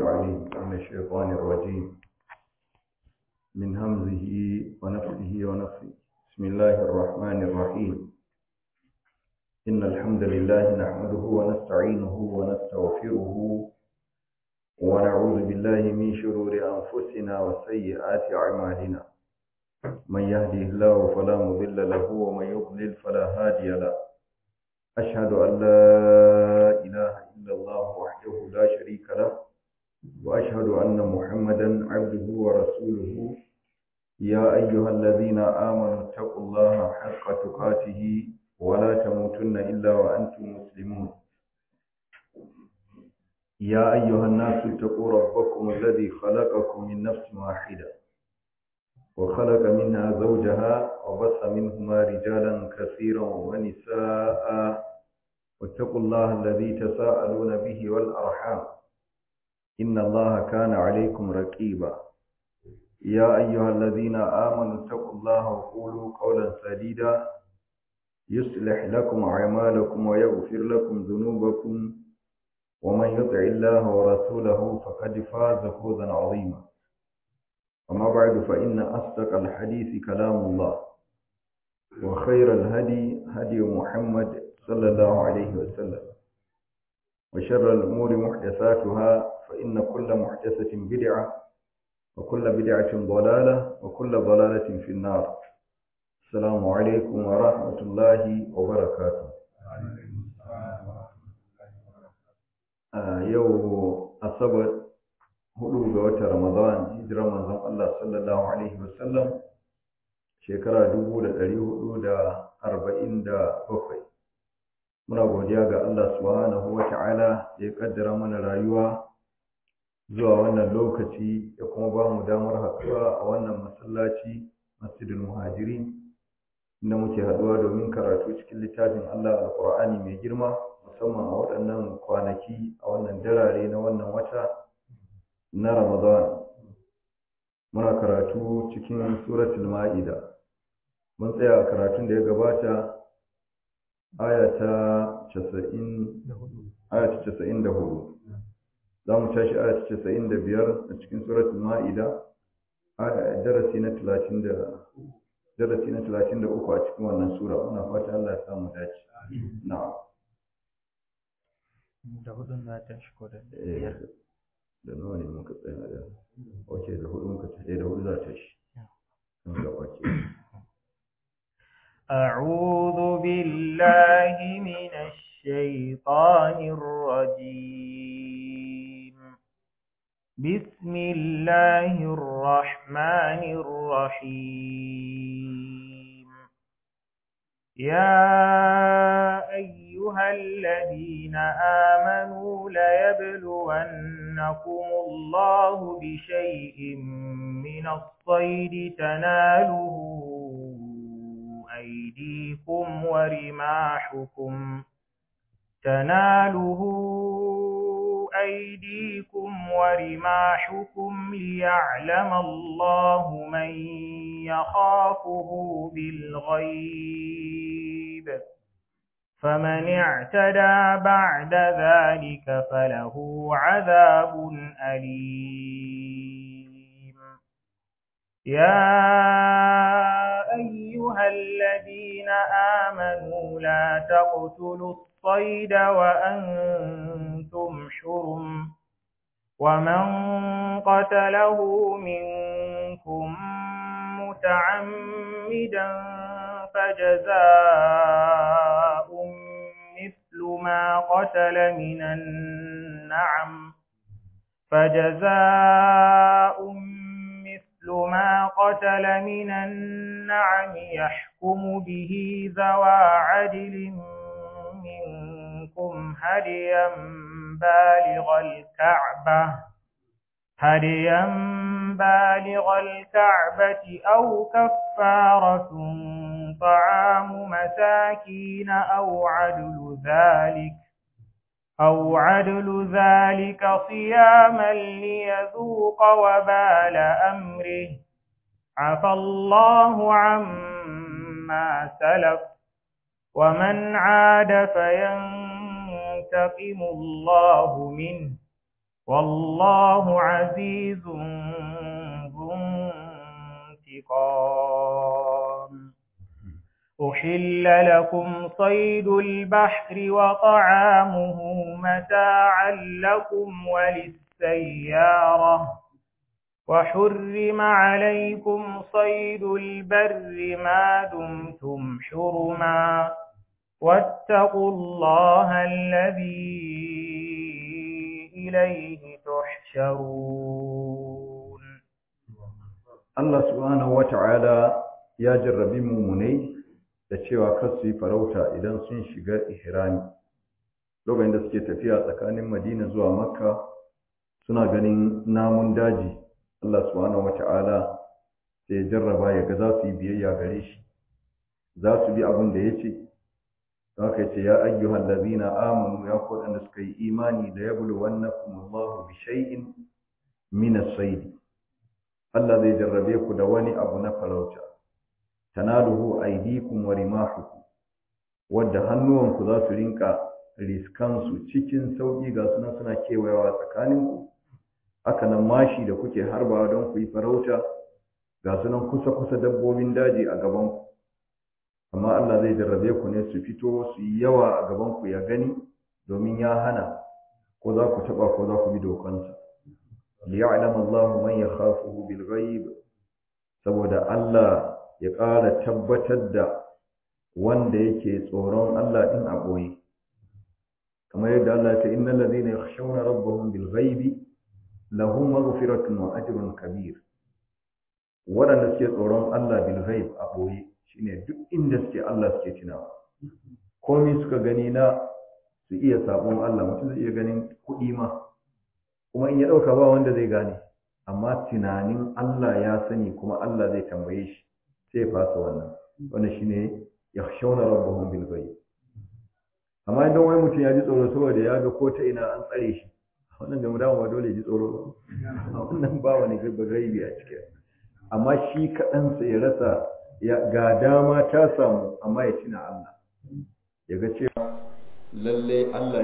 العليم من الشيطان الرجيم من همزه ونفسه ونفسه بسم الله الرحمن الرحيم إن الحمد لله نحمده ونستعينه ونستغفره ونعوذ بالله من شرور أنفسنا وسيئات أعمالنا من يهده الله فلا مضل له ومن يضلل فلا هادي له أشهد أن لا إله إلا الله وحده لا شريك له وأشهد أن محمدا عبده ورسوله يا أيها الذين آمنوا اتقوا الله حق تقاته ولا تموتن إلا وأنتم مسلمون يا أيها الناس اتقوا ربكم الذي خلقكم من نفس واحدة وخلق منها زوجها وبث منهما رجالا كثيرا ونساء واتقوا الله الذي تساءلون به والأرحام إن الله كان عليكم رقيبا يا أيها الذين آمنوا اتقوا الله وقولوا قولا سديدا يصلح لكم أعمالكم ويغفر لكم ذنوبكم ومن يطع الله ورسوله فقد فاز فوزا عظيما أما بعد فإن أصدق الحديث كلام الله وخير الهدي هدي محمد صلى الله عليه وسلم وشر الأمور محدثاتها فإن كل محدثة بدعة وكل بدعة ضلالة وكل ضلالة في النار السلام عليكم ورحمة الله وبركاته yau asabar hudu ga watan ramadan hijirar manzon Allah sallallahu alaihi wasallam shekara dubu da ɗari hudu da arba'in da bakwai muna godiya ga Allah subhanahu wa ta'ala da ya kaddara mana rayuwa zuwa wannan lokaci ya kuma ba mu damar haɗuwa a wannan masallaci masjidul muhajirin inda muke haɗuwa domin karatu cikin littafin Allah alƙur'ani mai girma musamman a waɗannan kwanaki a wannan darare na wannan wata na Ramadan muna karatu cikin suratul ma'ida mun tsaya a karatun da ya gabata aya ta 90 aya ta 94 za mu tashi aya ta 95 a cikin suratul ma'ida darasi na 30 da darasi na 33 a cikin wannan sura muna fata Allah ya samu dace na'am da hudun za ta shi ko da biyar da nawa ne muka tsaya da wace da hudu muka tsaya da hudu za ta shi kan gaba ce أعوذ بالله من الشيطان الرجيم بسم الله الرحمن الرحيم يا أيها الذين آمنوا ليبلونكم الله بشيء من الصيد تناله أيديكم ورماحكم تناله أيديكم ورماحكم ليعلم الله من يخافه بالغيب فمن اعتدى بعد ذلك فله عذاب أليم يا أيها الذين آمنوا لا تقتلوا الصيد وأنتم حرم ومن قتله منكم متعمدا فجزاء مثل ما قتل من النعم فجزاء مثل ما قتل من النعم يحكم به ذوى عدل منكم هديا بالغ الكعبة هديا بالغ الكعبة أو كفارة طعام مساكين أو عدل ذلك أو عدل ذلك صياما ليذوق وبال أمره عفى الله عما سلف ومن عاد فينتقم الله منه والله عزيز ذو انتقام أحل لكم صيد البحر وطعامه متاعا لكم وللسيارة وحرم عليكم صيد البر ما دمتم حرما واتقوا الله الذي إليه تحشرون Allah subhanahu wata'ala ya jarrabi mumunai da cewa kar su yi farauta idan sun shiga ihrami lokacin da suke tafiya tsakanin Madina zuwa Makka suna ganin namun daji Allah subhanahu wata'ala sai ya jarraba ya ga za su yi biyayya gare shi za su bi abin da ya ce haka ce ya ayyuhal ladina amanu ya ku da suka yi imani da yabluwannakum Allahu bi shay'in min as-sayd Allah zai jarrabe ku da wani abu na farauta tanaluhu aydikum wa rimahukum wadda hannuwanku za su rinka riskansu cikin sauƙi ga suna suna kewayawa tsakaninku haka nan mashi da kuke harbawa don ku yi farauta ga sunan kusa-kusa dabbobin daji a gabanku amma Allah zai jarrabe ku ne su fito su yi yawa a gabanku ya gani domin ya hana ko za ku taɓa ko za ku bi dokansa liya'lam Allah man yakhafuhu bil ghaib saboda Allah ya ƙara tabbatar da wanda yake tsoron Allah din a boye kamar yadda Allah ya ce innal ladhina yakhshawna rabbahum bil ghaibi lahum maghfiratun wa ajrun kabir waɗanda suke tsoron Allah bil ghaib a boye shine duk inda suke Allah suke tunawa komai suka gani na su iya sabon Allah mutum zai iya ganin kuɗi ma kuma in ya ɗauka ba wanda zai gane amma tunanin Allah ya sani kuma Allah zai tambaye shi sai ya fasa wannan wannan shine yakhshawna rabbahum bil ghaib amma idan wani mutum ya ji tsoro saboda ya ga ko ta ina an tsare shi wannan da dama ba dole ji tsoro ba wannan ba wani gaibi a cikin amma shi kaɗansa ya rasa ga dama ta samu amma ya tuna Allah ya ga cewa lalle Allah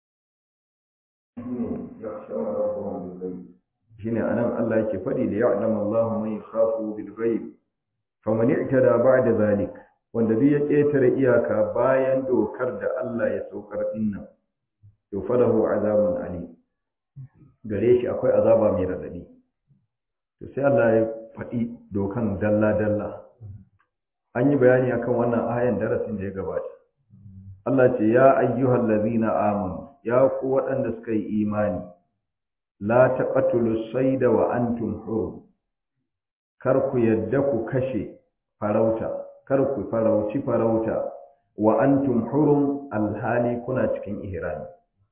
shine anan Allah yake faɗi da ya'lamu Allahu man yakhafu bil ghaib faman i'tada ba'da zalik wanda bi ya ƙetare iyaka bayan dokar da Allah ya saukar dinnan to falahu azabun ali gare shi akwai azaba mai radadi to sai Allah ya faɗi dokan dalla dalla an yi bayani akan wannan ayan darasin da ya gabata Allah ce ya ayyuhal ladina amanu ya ku waɗanda suka yi imani la taqatulu sayda wa antum hurum kar ku yadda ku kashe farauta kar ku farauci farauta wa antum hurum alhali kuna cikin ihrami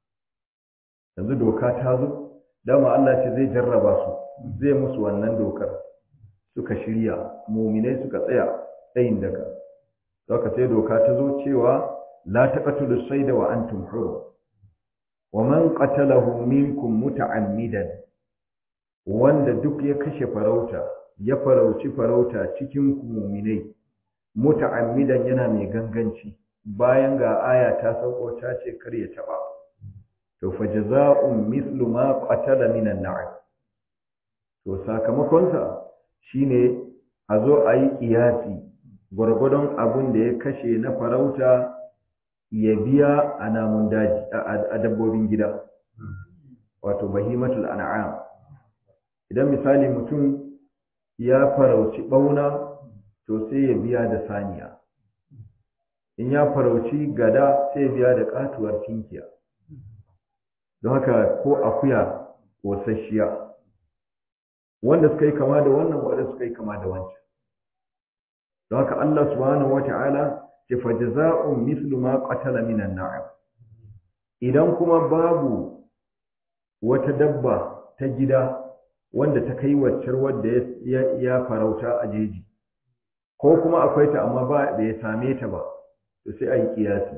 yanzu doka ta zo dama Allah ce zai jarraba su zai musu wannan dokar suka shirya muminai suka tsaya tsayin daga saka sai doka ta zo cewa la taqatulu sayda wa antum hurum wa man qatalahu minkum muta'ammidan wanda duk ya kashe farauta ya farauci farauta cikin ku muminai muta'ammidan yana mai ganganci bayan ga aya ta sauko ta ce kar ya taba to fa jazaa'un mithlu ma qatala minan na'am to sakamakon sa shine a zo a yi kiyasi gwargwadon abin da ya kashe na farauta ya biya a namun daji a dabbobin gida wato bahimatul an'am idan misali mutum ya farauci bauna to sai ya biya da saniya in ya farauci gada sai ya biya da katuwar tinkiya don haka ko akuya kosasshiya wanda suka yi kama da wannan wanda suka yi kama da wancan don haka Allah subhanahu wata'ala ce fa jazaa'un mithlu ma qatala minan na'am idan kuma babu wata dabba ta gida wanda ta kai waccar wanda ya farauta a jeji ko kuma akwai ta amma ba bai same ta ba to sai a yi kiyasi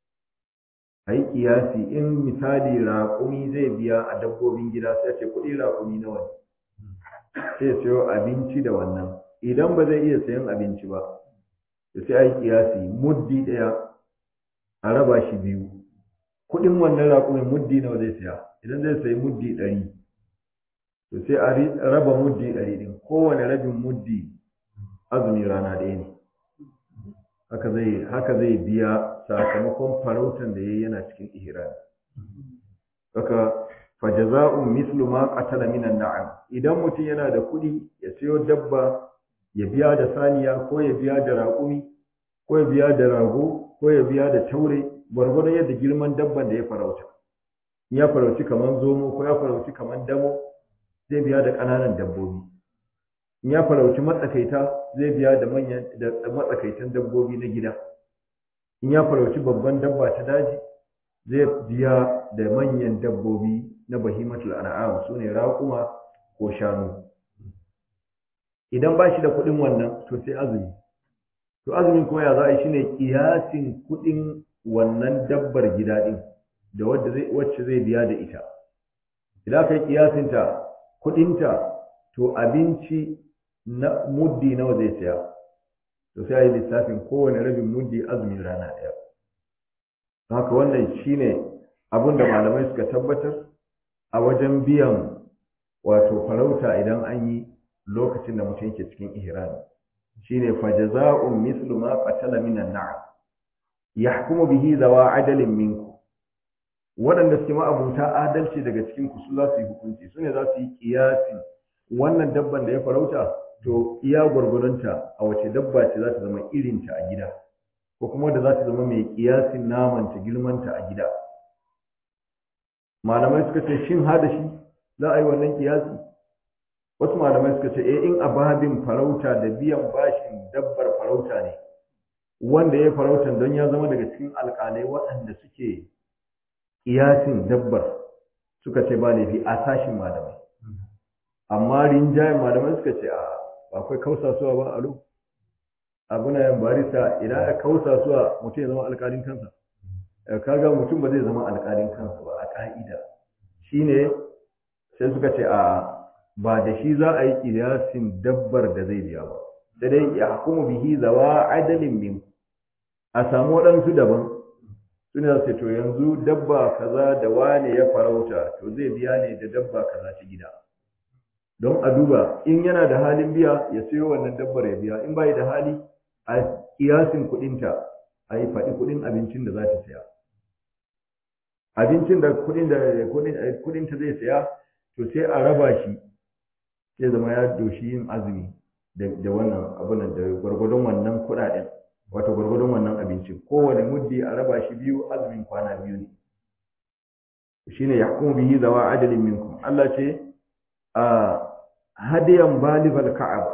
a yi kiyasi in misali raƙumi zai biya a dabbobin gida sai ce kuɗi raƙumi nawa ne sai sayo abinci da wannan idan ba zai iya sayan abinci ba to sai a yi kiyasi muddi ɗaya a raba shi biyu kuɗin wannan raƙumin muddi nawa zai saya idan zai sayi muddi ɗari to sai a raba muddi ɗari ɗin kowane rabin muddi azumi rana ɗaya ne haka zai haka zai biya sakamakon farautan da yayi yana cikin ihram haka fajaza'un mislu ma qatala minan na'am idan mutum yana da kuɗi ya sayo dabba ya biya da saniya ko ya biya da raƙumi ko ya biya da rago ko ya biya da taure gwargwadon yadda girman dabban da ya farauta in ya farauci kamar zomo ko ya farauci kamar damo zai biya da ƙananan dabbobi in ya farauci matsakaita zai biya da manyan da matsakaitan dabbobi na gida in ya farauci babban dabba ta daji zai biya da manyan dabbobi na bahimatul an'am sune raƙuma ko shanu idan ba shi da kuɗin wannan to sai azumi to azumin kuma ya za a yi shine kiyasin kuɗin wannan dabbar gida ɗin da wadda zai wacce zai biya da ita idan kai kiyasin ta kuɗinta to abinci na muddi nawa zai saya to sai a yi lissafin kowane rabin muddi azumin rana ɗaya haka wannan shine abin da malamai suka tabbatar a wajen biyan wato farauta idan an yi lokacin da mutum yake cikin ihrami shine fajaza'un mislu ma qatala minan na'am yahkumu bihi zawa adalin minku waɗanda suke ma'abuta adalci daga cikin ku su za su yi hukunci su ne za su yi kiyasi wannan dabban da ya farauta to iya gwargwadonta a wace dabba ce za ta zama irinta a gida ko kuma da za ta zama mai kiyasin namanta girmanta a gida malamai suka ce shin hada shi za a yi wannan kiyasi wasu malamai suka ce eh in ababin farauta da biyan bashin dabbar farauta ne wanda ya farautan don ya zama daga cikin alƙalai waɗanda suke kiyasin dabbar suka ce ba laifi a sashin malamai amma rinjayen malamai suka ce a akwai kausasuwa ba a lo abuna yan barista idan ya kausasuwa mutum ya zama alƙalin kansa kaga mutum ba zai zama alƙalin kansa ba a ƙa'ida shine sai suka ce a ba da shi za a yi kiyasin dabbar da zai biya ba sai dai ya hukumu bihi zawa adalin min a samu waɗansu daban su ne za to yanzu dabba kaza da wane ya farauta to zai biya ne da dabba kaza ta gida don a duba in yana da halin biya ya sayo wannan dabbar ya biya in bai da hali a kiyasin kuɗinta a yi faɗi kuɗin abincin da za ta saya abincin da kuɗin da kuɗinta zai saya to sai a raba shi sai zama ya doshi yin azumi da wannan abunan da gwargwadon wannan kuɗaɗen wato gwargwadon wannan abincin kowane muddi a raba shi biyu azumin kwana biyu ne shine yahkumu bihi zawa adalin minkum Allah ce a hadiyan balighal ka'aba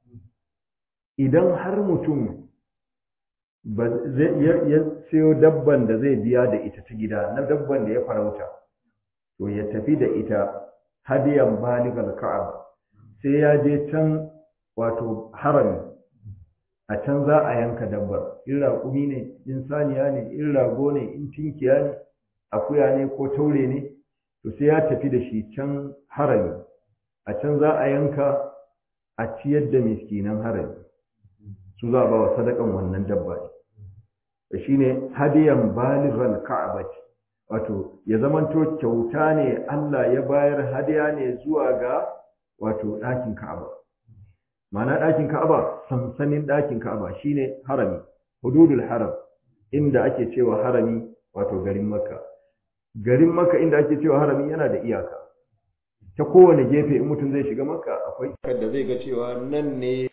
idan har mutum ba zai ya sayo dabban da zai biya da ita ta gida na dabban da ya farauta to ya tafi da ita hadiyan balighal ka'aba sai ya je can wato harami a can za a yanka dabbar in raƙumi ne in saniya ne in rago ne in tinkiya ne akuya ne ko taure ne to sai ya tafi da shi can harami a can za a yanka a ciyar da miskinan harami su za a ba wa sadakan wannan dabba ne shi ne hadiyan balighal ka'abati wato ya zamanto kyauta ne Allah ya bayar hadiya ne zuwa ga wato ɗakin Ka'aba ma'ana ɗakin Ka'aba sansanin ɗakin Ka'aba shine harami hududul haram inda ake cewa harami wato garin Makka garin Makka inda ake cewa harami yana da iyaka ta kowane gefe in mutum zai shiga Makka akwai da zai ga cewa nan ne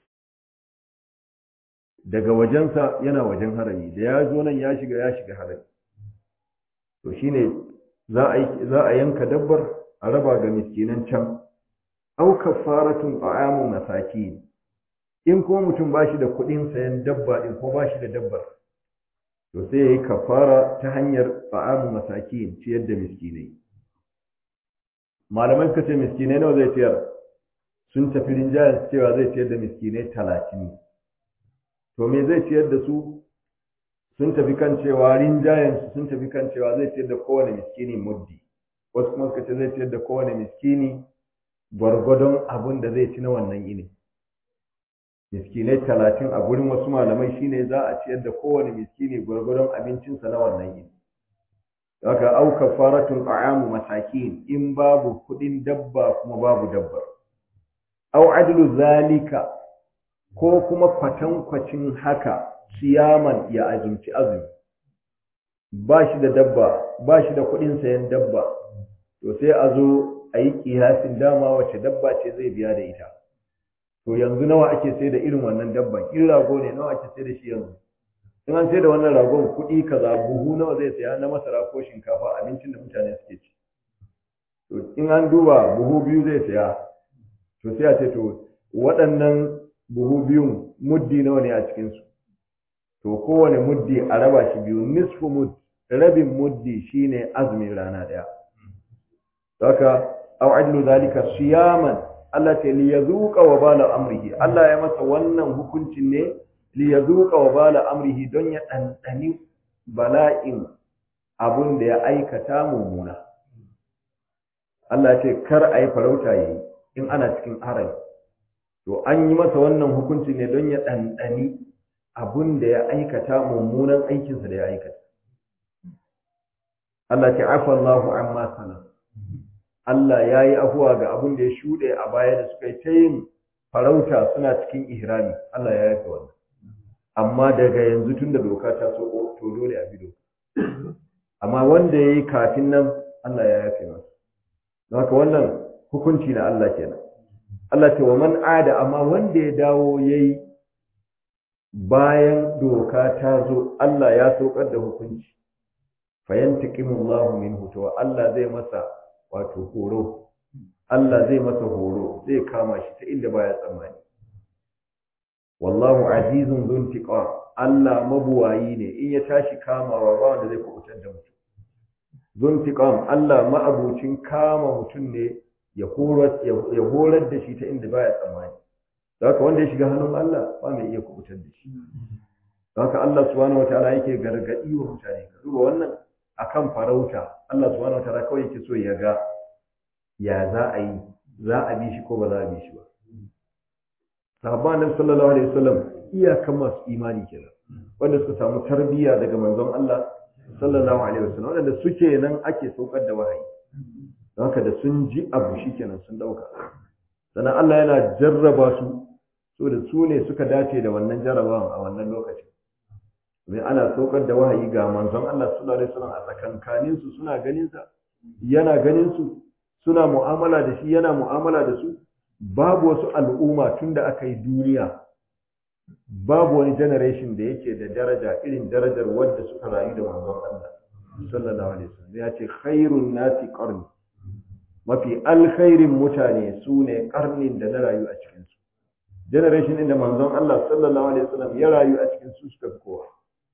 daga wajensa yana wajen harami da ya zo nan ya shiga ya shiga harami to shine za a za a yanka dabbar a raba ga miskinan can aw kafaratun ta'amu masakin in kuma mutum bashi da kuɗin sayan dabba din ko bashi da dabbar to sai yayi kafara ta hanyar ta'amu masakin ciyar da miskinai malamai suka ce miskinai nawa zai ciyar sun tafi rinjayen cewa zai ciyar da miskinai talatin to me zai ciyar da su sun tafi kan cewa rinjayen su sun tafi kan cewa zai ciyar da kowane miskini muddi wasu kuma suka ce zai ciyar da kowane miskini gwargwadon abin da zai ci na wannan yini miskinai talatin a gurin wasu malamai shine za a ciyar da kowane miskini gwargwadon abincinsa na wannan yini haka au kafaratun ta'amu masakin in babu kudin dabba kuma babu dabbar au adlu zalika ko kuma kwatankwacin haka siyaman ya azumci azumi ba shi da dabba ba shi da kudin sayan dabba to sai a zo a yi kiyasin dama wace dabba ce zai biya da ita to yanzu nawa ake sai da irin wannan dabban in rago ne nawa ake sai da shi yanzu in an sai da wannan ragon kuɗi kaza buhu nawa zai saya na masara ko shinkafa abincin da mutane suke ci to in an duba buhu biyu zai saya to sai a ce to waɗannan buhu biyun muddi nawa ne a cikinsu to kowane muddi a raba shi biyu nisfu mud rabin muddi shine azumin rana ɗaya haka aw adlu zalika siyaman Allah ta li yazuqa wa bala amrihi Allah ya masa wannan hukuncin ne li yazuqa wa bala amrihi don ya dandani bala'in abun da ya aikata mummuna Allah ce kar ayi farauta yayi in ana cikin harami to an yi masa wannan hukunci ne don ya dandani abun da ya aikata mummunan aikinsa da ya aikata Allah ta afa Allahu amma salam Allah ya yi afuwa ga abin da ya shuɗe a baya da suka yi ta yin farauta suna cikin ihrami Allah ya yafe wannan amma daga yanzu tun da doka ta so to dole a bi doka amma wanda ya yi kafin nan Allah ya yafe masa don haka wannan hukunci na Allah kenan Allah ce wa man ada amma wanda ya dawo ya yi bayan doka ta zo Allah ya saukar da hukunci fayantiqimullahu minhu to Allah zai masa wato horo Allah zai masa horo zai kama shi ta inda baya tsammani wallahu azizun zuntiqa Allah mabuwayi ne in ya tashi kamawa ba wanda zai kubutar da mutum zuntiqam Allah ma'abucin kama mutum ne ya horar ya horar da shi ta inda baya tsammani haka wanda ya shiga hannun Allah ba mai iya kubutar da shi haka Allah subhanahu wataala yake gargadi wa mutane ka duba wannan akan farauta Allah subhanahu wataala kawai yake so ya ga ya za a yi za a bi shi ko ba za a bi shi ba sahabban annabi sallallahu alaihi wasallam iyakan masu imani kenan wanda suka samu tarbiyya daga manzon Allah sallallahu alaihi wasallam wanda suke nan ake saukar da wahayi don haka da sun ji abu shikenan sun dauka sannan Allah yana jarraba su so da su ne suka dace da wannan jarrabawan a wannan lokacin mai ana saukar da wahayi ga manzon Allah sallallahu alaihi wasallam a tsakankanin su suna ganin sa yana ganin su suna mu'amala da shi yana mu'amala da su babu wasu al'umma tunda aka yi duniya babu wani generation da yake da daraja irin darajar wanda suka rayu da manzon Allah sallallahu alaihi wasallam ya ce khairun nasi qarni mafi alkhairin mutane su ne karnin da na rayu a cikin su generation din da manzon Allah sallallahu alaihi wasallam ya rayu a cikin su suka fi kowa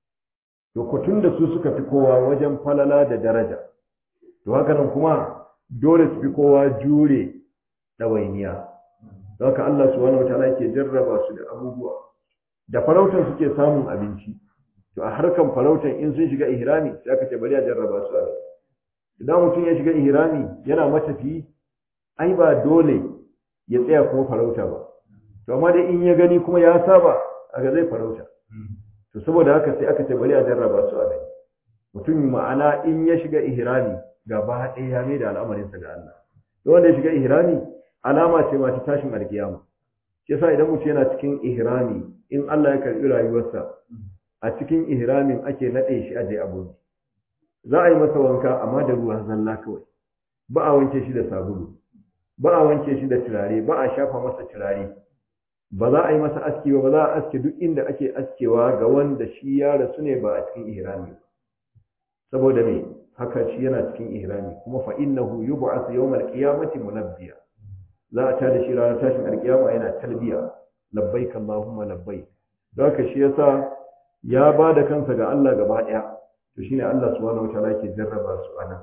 to kutun da su suka fi kowa wajen falala da daraja to haka nan kuma dole su fi kowa jure ɗawainiya don haka Allah subhanahu wataala yake jarraba su da abubuwa da farautar suke samun abinci to a harkan farautar in sun shiga ihrami sai aka ce bari a jarraba su a idan mutum ya shiga ihrami yana matafi ai ba dole ya tsaya kuma farauta ba to amma dai in ya gani kuma ya saba aka zai farauta to saboda haka sai aka ce bari a jarraba su a gani mutum ma'ana in ya shiga ihrami gaba ɗaya ya mai da al'amarinsa ga Allah da wanda ya shiga ihrami alama ce ma ta tashin alkiyama shi yasa idan mutum yana cikin ihrami in Allah ya karbi rayuwarsa a cikin ihramin ake nade shi aje abu za a yi masa wanka amma da ruwa zalla kawai ba a wanke shi da sabulu ba a wanke shi da turare ba a shafa masa turare ba za a yi masa aski ba ba za a aske duk inda ake askewa ga wanda shi ya rasu ne ba a cikin ihrami ba saboda me haka shi yana cikin ihrami kuma fa innahu yub'ath yawmal qiyamati munabbiya za a tada shi ranar tashin alkiyama yana talbiya labbaik allahumma labbaik don haka shi yasa ya ba da kansa ga Allah gaba daya to shine Allah subhanahu wataala yake jarraba su anan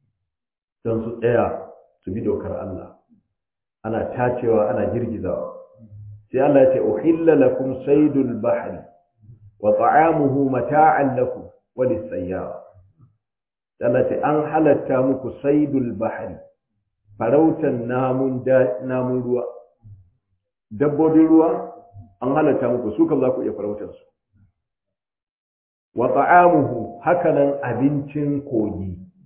don su tsaya su bi dokar Allah ana tacewa ana girgizawa sai Allah ya ce uhilla lakum saydul bahri wa ta'amuhu mata'an lakum wa lis-sayyara Allah ce an halatta muku saidul bahari farautan namun namun ruwa dabbobin ruwa an halatta muku su kan za ku iya farautar su wa ta'amuhu hakanan abincin kogi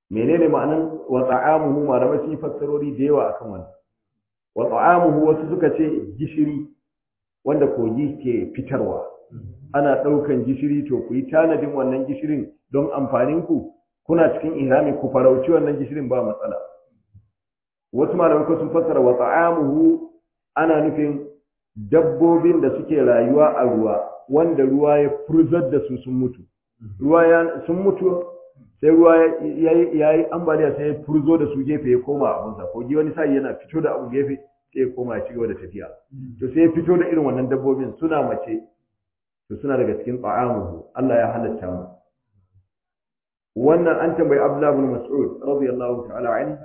menene ma'anan wa ta'amuhu malamai sun yi fassarori da yawa akan wannan wa ta'amuhu wasu suka ce gishiri wanda kogi ke fitarwa ana ɗaukan gishiri to ku yi tanadin wannan gishirin don amfanin ku kuna cikin ihrami ku farauci wannan gishirin ba matsala wasu malamai ko sun fassara wa ta'amuhu ana nufin dabbobin da suke rayuwa a ruwa wanda ruwa ya furzar da su sun mutu ruwa ya sun mutu sai ruwa ya yi ambaliya sai ya furzo da su gefe ya koma abunsa kogi wani sai yana fito da abu gefe sai ya koma ya ci gaba da tafiya to sai ya fito da irin wannan dabbobin suna mace to suna daga cikin ta'amuhu Allah ya halatta mu wannan an tambayi Abdullah ibn Mas'ud radiyallahu ta'ala anhu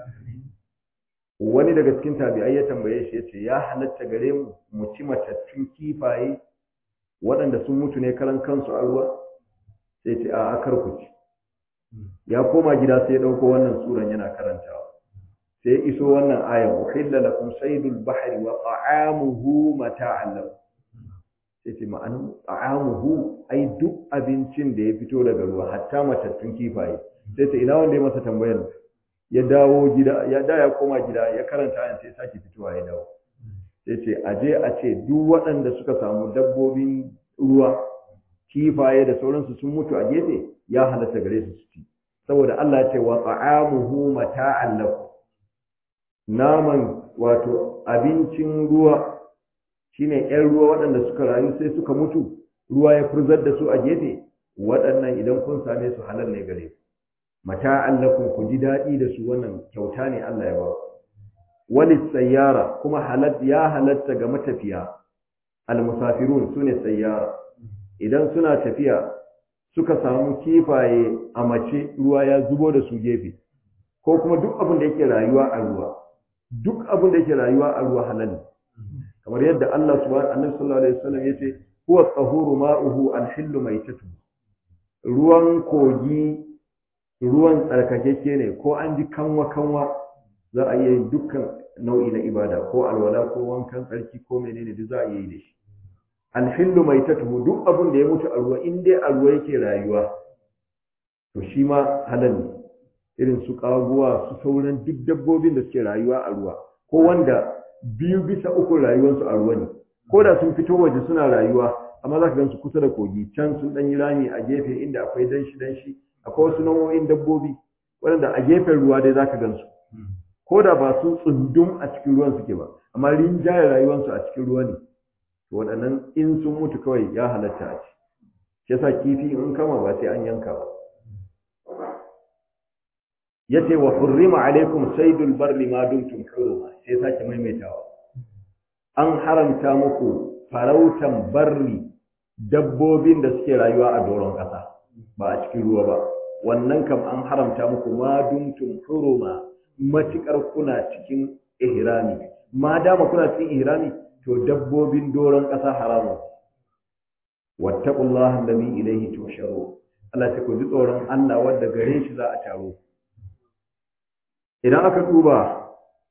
wani daga cikin tabi'ai ya tambaye shi yace ya halatta gare mu mu ci matattun kifaye waɗanda sun mutu ne karan kansu a ruwa sai ce a kar ku ci ya koma gida sai ya ɗauko wannan suran yana karantawa sai iso wannan ayan uhilla lakum saydul bahri wa ta'amuhu mata'an lakum sai ce ma'anin ta'amuhu ai duk abincin da ya fito daga ruwa hatta matattun kifaye sai ce ina wanda ya masa tambayar ya dawo gida ya da ya koma gida ya karanta ayan sai sake fitowa ya dawo sai ce aje a ce duk waɗanda suka samu dabbobin ruwa kifaye da sauransu sun mutu a gefe ya halatta gare su su ci saboda Allah ya ce wa ta'amuhu mata'an lakum naman wato abincin ruwa shine ƴan ruwa waɗanda suka rayu sai suka mutu ruwa ya furzar da su a gefe waɗannan idan kun same su halal ne gare ku mata'an lakum ku ji daɗi da su wannan kyauta ne Allah ya ba ku wani sayyara kuma halat ya halatta ga matafiya almusafirun sune sayyara idan suna tafiya suka samu kifaye a mace ruwa ya zubo da su gefe ko kuma duk abin da yake rayuwa a ruwa duk abin da yake rayuwa a ruwa halal ne kamar yadda Allah subhanahu annabi sallallahu alaihi wasallam yace huwa tahuru ma'uhu al-hillu maitatu ruwan kogi ruwan tsarkakeke ne ko an ji kanwa kanwa za a yi dukkan nau'i na ibada ko alwala ko wankan tsarki ko menene duk za a yi da shi alhillu mai tatuhu duk abin da ya mutu a ruwa in dai a ruwa yake rayuwa to shi ma halal ne irin su kaguwa su sauran duk dabbobin da suke rayuwa a ruwa ko wanda biyu bisa uku rayuwarsu a ruwa ne ko da sun fito waje suna rayuwa amma za ka gan su kusa da kogi can sun ɗan yi rami a gefe inda akwai danshi danshi akwai wasu nau'o'in dabbobi waɗanda a gefen ruwa dai za ka gan su ko da ba su tsundum a cikin ruwan suke ba amma rinjaye rayuwarsu a cikin ruwa ne to waɗannan in sun mutu kawai ya halatta a ci shi yasa kifi in kama ba sai an yanka ba yace wa hurrima alaikum saydul barri ma dumtum huruma sai sake maimaitawa an haramta muku farautan barri dabbobin da suke rayuwa a doron ƙasa ba a cikin ruwa ba wannan kam an haramta muku ma dumtum huruma matikar kuna cikin ihrami ma dama kuna cikin ihrami to dabbobin doron ƙasa haramun wattaqullaha alladhi ilayhi tusharu Allah ta ku ji tsoron Allah wanda gare shi za a taro idan aka duba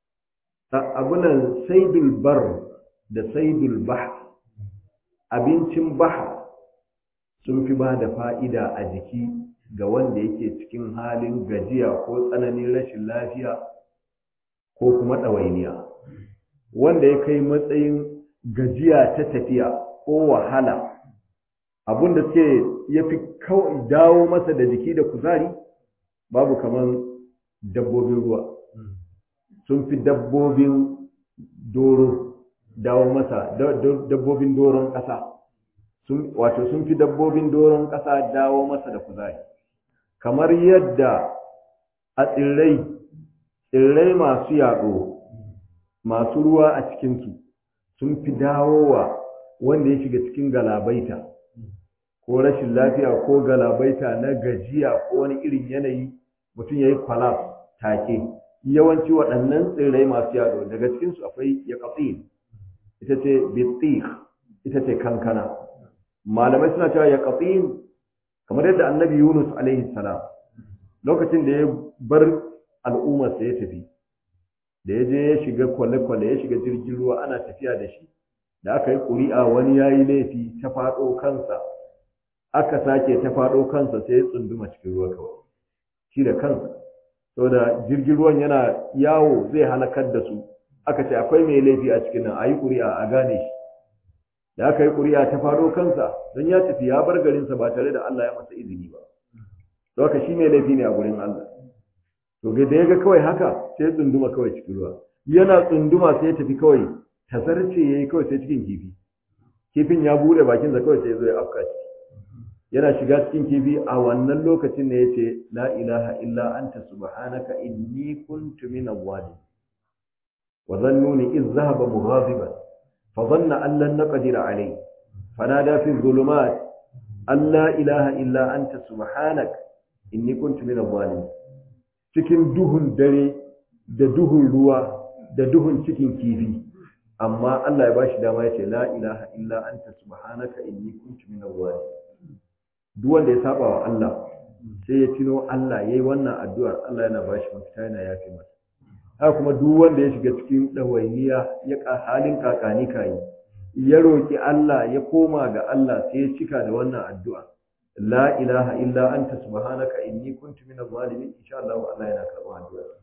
abunan saidul bar da saidul bahr abincin bahr sun fi ba da fa'ida a jiki ga wanda yake cikin halin gajiya ko tsananin rashin lafiya ko kuma ɗawainiya wanda ya kai matsayin gajiya ta tafiya ko wahala abin da suke ya fi dawo masa da jiki da kuzari babu kamar dabbobin ruwa sun fi dabbobin doro dawo masa dabbobin doron ƙasa wato sun fi dabbobin doron ƙasa dawo masa da kuzari kamar yadda a tsirrai tsirrai masu yaɗo masu ruwa a cikinsu sun fi dawowa wanda ya shiga cikin galabaita ko rashin lafiya ko galabaita na gajiya ko wani irin yanayi mutum ya yi kwalaf take yawanci waɗannan tsirrai masu yaɗo daga cikinsu akwai ya ita ce bitih ita ce kankana malamai suna cewa ya kamar yadda annabi yunus alaihi salam lokacin da ya bar al'ummarsa ya tafi da ya je ya shiga kwale-kwale ya shiga jirgin ruwa ana tafiya da shi da aka yi ƙuri'a wani ya yi laifi ta faɗo kansa aka sake ta faɗo kansa sai ya tsunduma cikin ruwa kawai shi da kansa saboda jirgin ruwan yana yawo zai halakar da su aka ce akwai mai laifi a cikin nan a yi ƙuri'a a gane shi da aka yi ƙuri'a ta faɗo kansa don ya tafi ya bar garinsa ba tare da Allah ya masa izini ba don haka shi mai laifi ne a gurin Allah to ga da ya ga kawai haka sai ya tsunduma kawai cikin ruwa yana tsunduma sai ya tafi kawai tasarce ya yi kawai sai cikin kifi kifin ya bude bakinsa kawai sai ya zo ya afka ciki yana shiga cikin kifi a wannan lokacin ne ya ce la ilaha illa anta subhanaka inni kuntu minaz zalimin wa zannuni iz dhahaba mughadiban fa dhanna an lan naqdir alayhi fanada fi dhulumat an la ilaha illa anta subhanaka inni kuntu minaz zalimin cikin duhun dare da duhun ruwa da duhun cikin kifi amma Allah ya bashi dama ya ce la ilaha illa anta subhanaka inni kuntu minaz zalimin duk wanda ya saba wa Allah sai ya tuno Allah yayi wannan addu'ar Allah yana bashi mafita yana yafe masa haka kuma duk wanda ya shiga cikin dawainiya ya ka halin kakani kai ya roki Allah ya koma ga Allah sai ya cika da wannan addu'a la ilaha illa anta subhanaka inni kuntu minaz zalimin insha Allah Allah yana karɓar addu'ar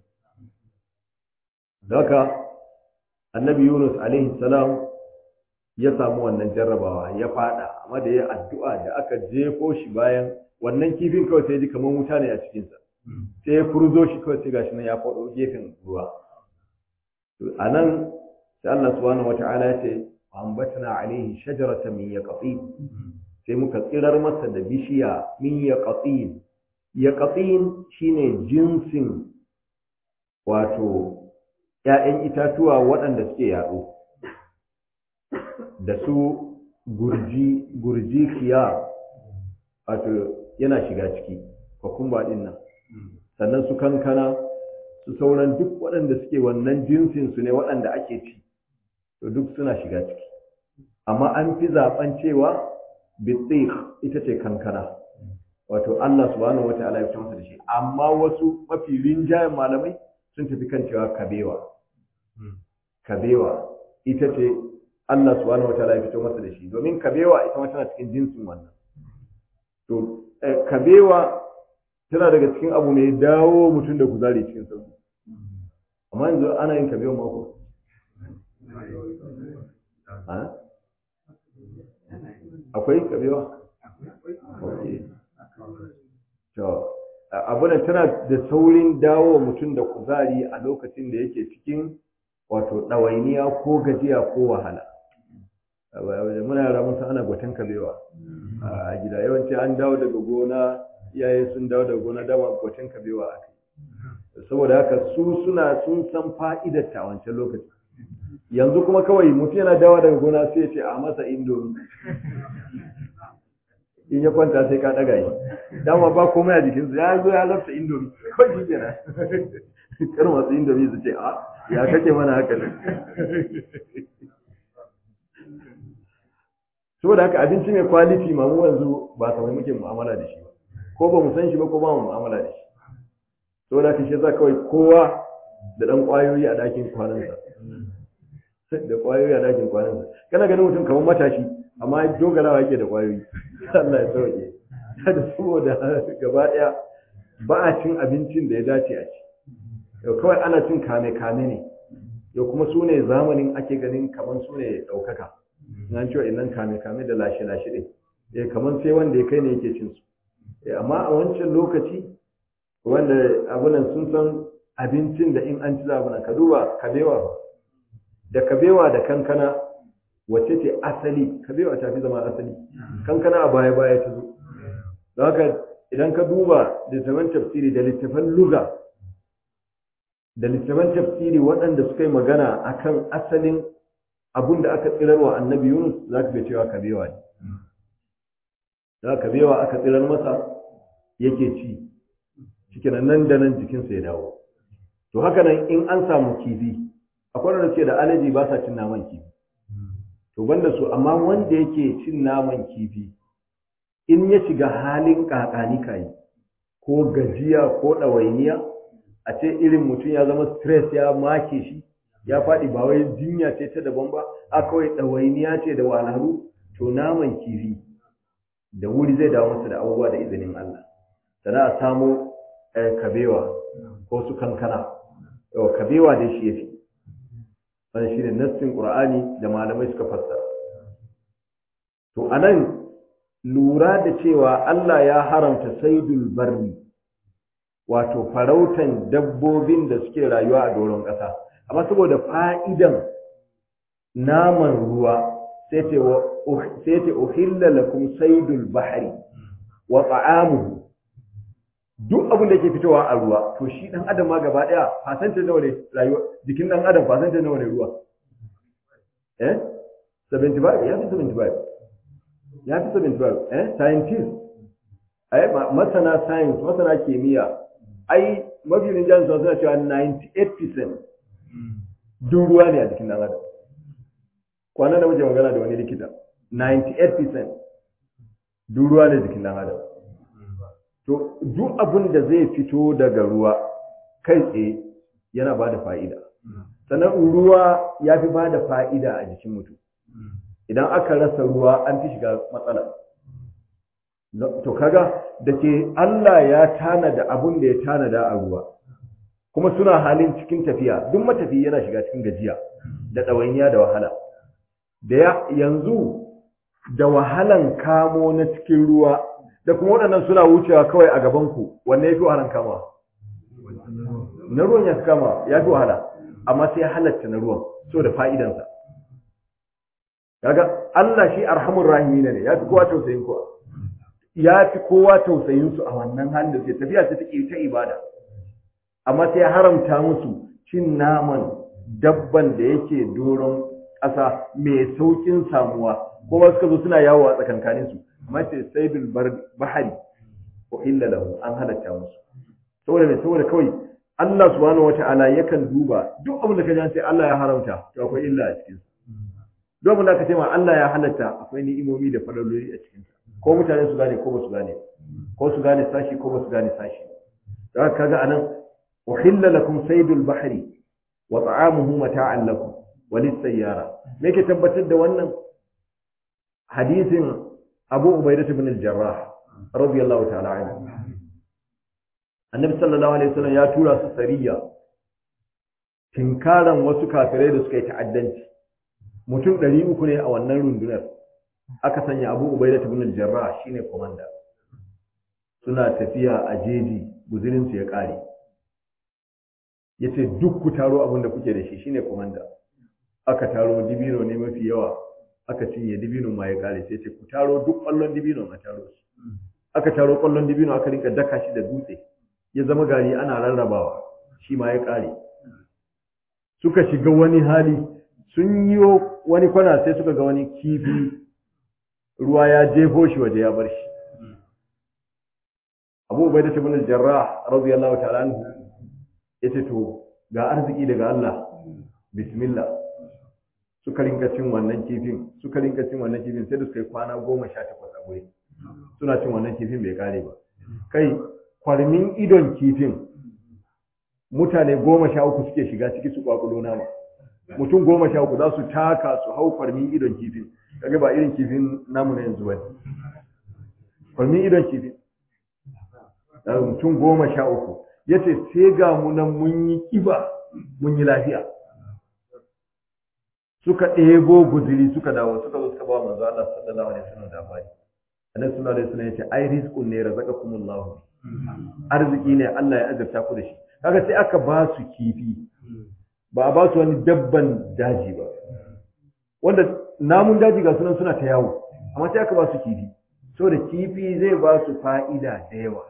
haka annabi Yunus alaihi salam ya samu wannan jarrabawa ya fada amma da ya addu'a da aka jefo shi bayan wannan kifin kawai sai ji kamar wuta ne a cikinsa sai ya furzo shi kawai sai gashi nan ya faɗo gefen ruwa a nan sai Allah subhanahu wata'ala ya ce ambatna alaihi shajaratan min yaqtin sai muka tsirar masa da bishiya min yaqtin yaqtin shine jinsin wato ‘ya'yan itatuwa waɗanda suke yaɗo da su gurji gurji khiyar wato yana shiga ciki kwakumba ɗin nan sannan su kankana su sauran duk waɗanda suke wannan jinsin su ne waɗanda ake ci to duk suna shiga ciki amma an fi zaɓen cewa bitsik ita ce kankana wato Allah subhanahu wata'ala ya masa da shi amma wasu mafi rinjayen malamai sun tafi kan cewa kabewa kabewa ita ce Allah subhanahu wataala ya fito masa da shi domin kabewa ita ma tana cikin jinsin wannan to kabewa tana daga cikin abu mai dawo mutum da kuzari cikin sauki amma yanzu ana yin kabewa mako akwai kabewa to abunan tana da saurin dawo mutum da kuzari a lokacin da yake cikin wato ɗawainiya ko gajiya ko wahala muna yara mun ana gwatan kabewa a gida yawanci an dawo daga gona iyaye sun dawo daga gona dama gwatan kabewa a kai saboda haka su suna sun san fa'idar ta wancan lokaci yanzu kuma kawai mutum yana dawo daga gona sai ya ce a masa indomi in ya kwanta sai ka ɗaga shi dama ba komai a jikinsu ya zo ya lafta indomi kawai shi kenan kar masu indomi su ce a ya kake mana haka ne saboda haka abinci mai kwaliti ma mu yanzu ba kamar muke mu'amala da shi ba ko ba mu san shi ba ko ba mu mu'amala da shi saboda haka shi yasa kawai kowa da dan kwayoyi a dakin kwanansa da kwayoyi a dakin kwanansa kana ganin mutum kamar matashi amma dogarawa yake da kwayoyi Allah ya sauke da saboda gaba daya ba a cin abincin da ya dace a ci yau kawai ana cin kame kame ne yau kuma su ne zamanin ake ganin kamar su ne ɗaukaka nan cewa inan kame kame da lashe lashe ne eh kamar sai wanda ya kai ne yake cin su eh amma a wancan lokaci wanda abunan sun san abincin da in an ci zabunan ka duba kabewa da kabewa da kankana wacce ce asali kabewa ta fi zama asali kankana a baya baya ta zo don haka idan ka duba littafan tafsiri da littafan luga da littafan tafsiri waɗanda suka yi magana akan asalin abun da aka tsirarwa annabi yunus za ka ga cewa kabewa ne da kabewa aka tsirar masa yake ci cikin nan da nan jikinsa ya dawo to haka nan in an samu kifi akwai wanda ce da alaji ba sa cin naman kifi to banda su amma wanda yake cin naman kifi in ya shiga halin kakani kai ko gajiya ko ɗawainiya a ce irin mutum ya zama stress ya make shi ya faɗi ba wai jinya ce ta daban ba a kawai ɗawainiya ce da wahalhalu to naman kifi da wuri zai dawo masa da abubuwa da izinin Allah sana a samo kabewa ko su kankana yau kabewa dai shi yafi wannan shine nassin qur'ani da malamai suka fassara to anan lura da cewa Allah ya haramta saidul barri wato farautan dabbobin da suke rayuwa a doron ƙasa amma saboda fa'idan naman ruwa sai ce uhilla lakum saidul bahri wa ta'amuhu duk abin da ke fitowa a ruwa to shi dan adam ma gaba daya fasanta nawa ne rayuwa jikin dan adam fasanta nawa ne ruwa eh 75 ya fi 75 ya fi 75 eh scientist ai masana science masana kimiyya ai mafi rinjan suna cewa 98% duk ruwa ne a jikin dan adam kwanan da muke magana da wani likita 98% duk ruwa ne jikin dan adam to duk abin da zai fito daga ruwa kai tsaye yana ba da fa'ida sannan ruwa ya fi ba da fa'ida a jikin mutum idan aka rasa ruwa an fi shiga matsala to kaga da ke Allah ya tanada abin da ya tanada a ruwa kuma suna halin cikin tafiya duk matafi yana shiga cikin gajiya da ɗawainiya da wahala da yanzu da wahalan kamo na cikin ruwa da kuma waɗannan suna wucewa kawai a gabanku wanne ya fi wahalan kama na ruwan ya fi kama ya fi wahala amma sai ya halatta na ruwan so da fa'idansa kaga Allah shi arhamur rahimi ne ya fi kowa tausayin kowa ya fi kowa tausayin su a wannan halin da suke tafiya ta take ta ibada amma sai ya haramta musu cin naman dabban da yake doron ƙasa mai saukin samuwa kuma suka zo suna yawo a tsakankanin su mace saidul bahari wa illa lahu an halatta musu saboda mai saboda kawai Allah subhanahu wata'ala yakan duba duk abin da ka ji sai Allah ya haramta to akwai illa a cikin duk abin da aka ce ma Allah ya halatta akwai ni'imomi da fadaloli a cikin ko mutane su gane ko ba su gane ko su gane sashi ko ba su gane sashi da haka kaga anan uhilla lakum saydul bahri wa ta'amuhu mata'an lakum wa lis-sayyara me ke tabbatar da wannan hadisin Abu Ubaidah ibn al-Jarrah radiyallahu ta'ala anhu Annabi sallallahu alaihi wasallam ya tura su sariya tinkaran wasu kafirai da suka yi ta'addanci mutum 300 ne a wannan rundunar aka sanya Abu Ubaidah ibn al-Jarrah shine komanda suna tafiya a jeji guzurin su ya kare yace duk ku taro abin da kuke da shi shine komanda aka taro dibino ne mafi yawa aka cinye dibino ma ya kare sai ce ku taro duk kwallon dibino a taro su aka taro kwallon dibino aka rinka daka shi da dutse ya zama gari ana rarrabawa shi ma ya kare suka shiga wani hali sun yi wani kwana sai suka ga wani kifi ruwa ya jefo shi waje ya bar shi abu ubaida ibn al-jarrah radiyallahu ta'ala anhu yace to ga arziki daga Allah bismillah suka rinka cin wannan kifin suka rinka cin wannan kifin sai da suka yi kwana goma sha takwas a guri suna cin wannan kifin bai kare ba kai kwarmin idon kifin mutane goma sha uku suke shiga ciki su kwakulo nama mutum goma sha uku za su taka su hau kwarmin idon kifin kaga ba irin kifin namu na yanzu bane kwarmin idon kifin mutum goma sha uku yace sai ga mu nan mun yi kiba mun yi lafiya suka ɗebo guziri suka dawo suka zo suka ba manzo Allah sallallahu alaihi wasallam labari annabi sallallahu alaihi wasallam yace ai rizqun ne razaqakumullahu arziki ne Allah ya azurta ku da shi kaga sai aka ba su kifi ba a ba su wani dabban daji ba wanda namun daji ga sunan suna ta yawo amma sai aka ba su kifi saboda kifi zai ba su fa'ida da yawa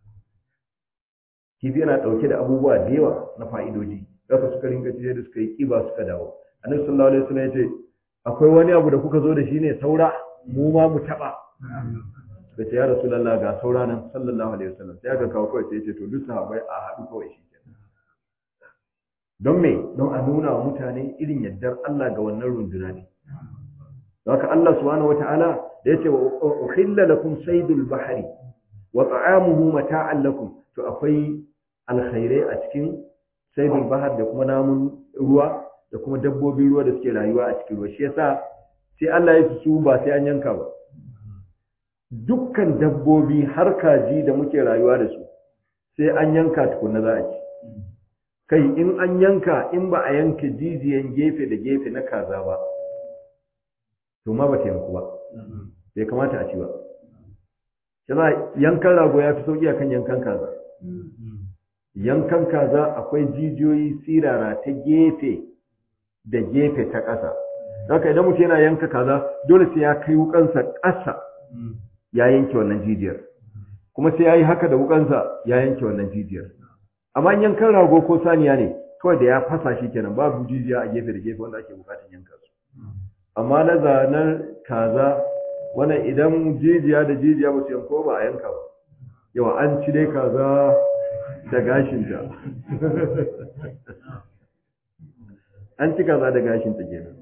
kifi yana ɗauke da abubuwa da yawa na fa'idoji zaka suka ringa cije da suka yi kiba suka dawo annabi sallallahu alaihi wasallam yace akwai wani abu da kuka zo da shi ne saura mu ma mu taba da ce ya rasulullah ga saura nan sallallahu alaihi wasallam sai aka kawo kawai sai yace to duk sahabbai a haɗu kawai shi don me don a nuna wa mutane irin yaddar Allah ga wannan runduna ne haka Allah subhanahu wataala da yace wa uhilla lakum saydul bahri wa ta'amuhu mata'an lakum to akwai alkhairai a cikin saydul bahr da kuma namun ruwa da kuma dabbobin ruwa da suke rayuwa a cikin ruwa shi yasa sai Allah ya su ba sai an yanka ba dukkan dabbobi har kaji da muke rayuwa da su sai an yanka tukunna za a ci kai in an yanka in ba a yanka jijiyan gefe da gefe na kaza ba to ma ba ta yanku ba bai kamata a ci ba yana yankan rago ya fi sauƙi akan yankan kaza yankan kaza akwai jijiyoyi sirara ta gefe da gefe ta ƙasa haka idan mutum yana yanka kaza dole sai ya kai wukansa ƙasa ya yanke wannan jijiyar kuma sai ya yi haka da wukansa ya yanke wannan jijiyar amma yankan rago ko saniya ne kawai da ya fasa shi kenan babu jijiya a gefe da gefe wanda ake bukatar yanka su amma na zanen kaza wannan idan jijiya da jijiya ba su yanko ba a yanka ba yawa an ci dai kaza da gashinta an ci kaza da gashinta kenan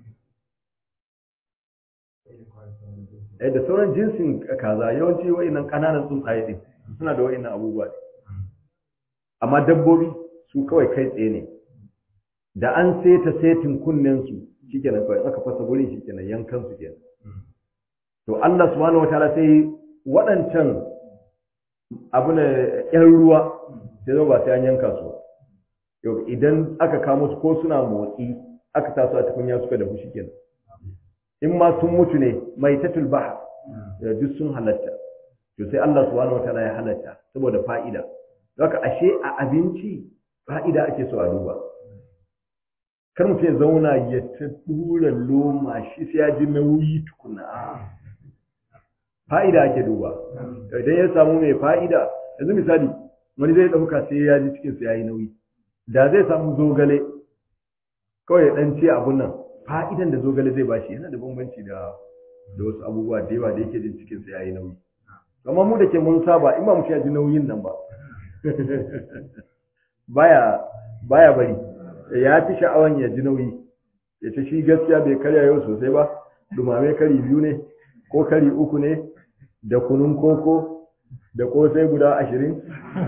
eh da sauran jinsin kaza yawanci wa'annan kananan tsuntsaye din suna da wa'annan abubuwa amma dabbobi su kawai kai tsaye ne da an seta setin kunnen su shikenan kawai aka fasa gurin shikenan yankan su kenan to Allah subhanahu wataala sai waɗancan abu ne ƴan ruwa sai zo ba sai an yanka su yau idan aka kamo su ko suna motsi aka taso a tukunya suka da fushi kenan in ma sun mutu ne mai tatul bahar duk sun halatta to sai Allah subhanahu wataala ya halatta saboda fa'ida haka ashe a abinci fa'ida ake so a duba kar mutum ya zauna ya ta dura loma shi sai ya ji nauyi tukuna fa'ida ake duba idan ya samu mai fa'ida yanzu misali wani zai ɗauka sai ya ji cikinsa ya yi nauyi da zai samu zogale kawai ya ɗan ce abun nan fa'idan da zogale zai bashi yana da bambanci da da wasu abubuwa da yawa da yake jin cikinsa ya yi nauyi amma mu da ke mun saba in ba mutum ya ji nauyin nan ba baya baya bari ya fi sha'awan ya ji nauyi ya ce shi gaskiya bai karya yau sosai ba dumame kari biyu ne ko kari uku ne da kunun koko da kosai guda ashirin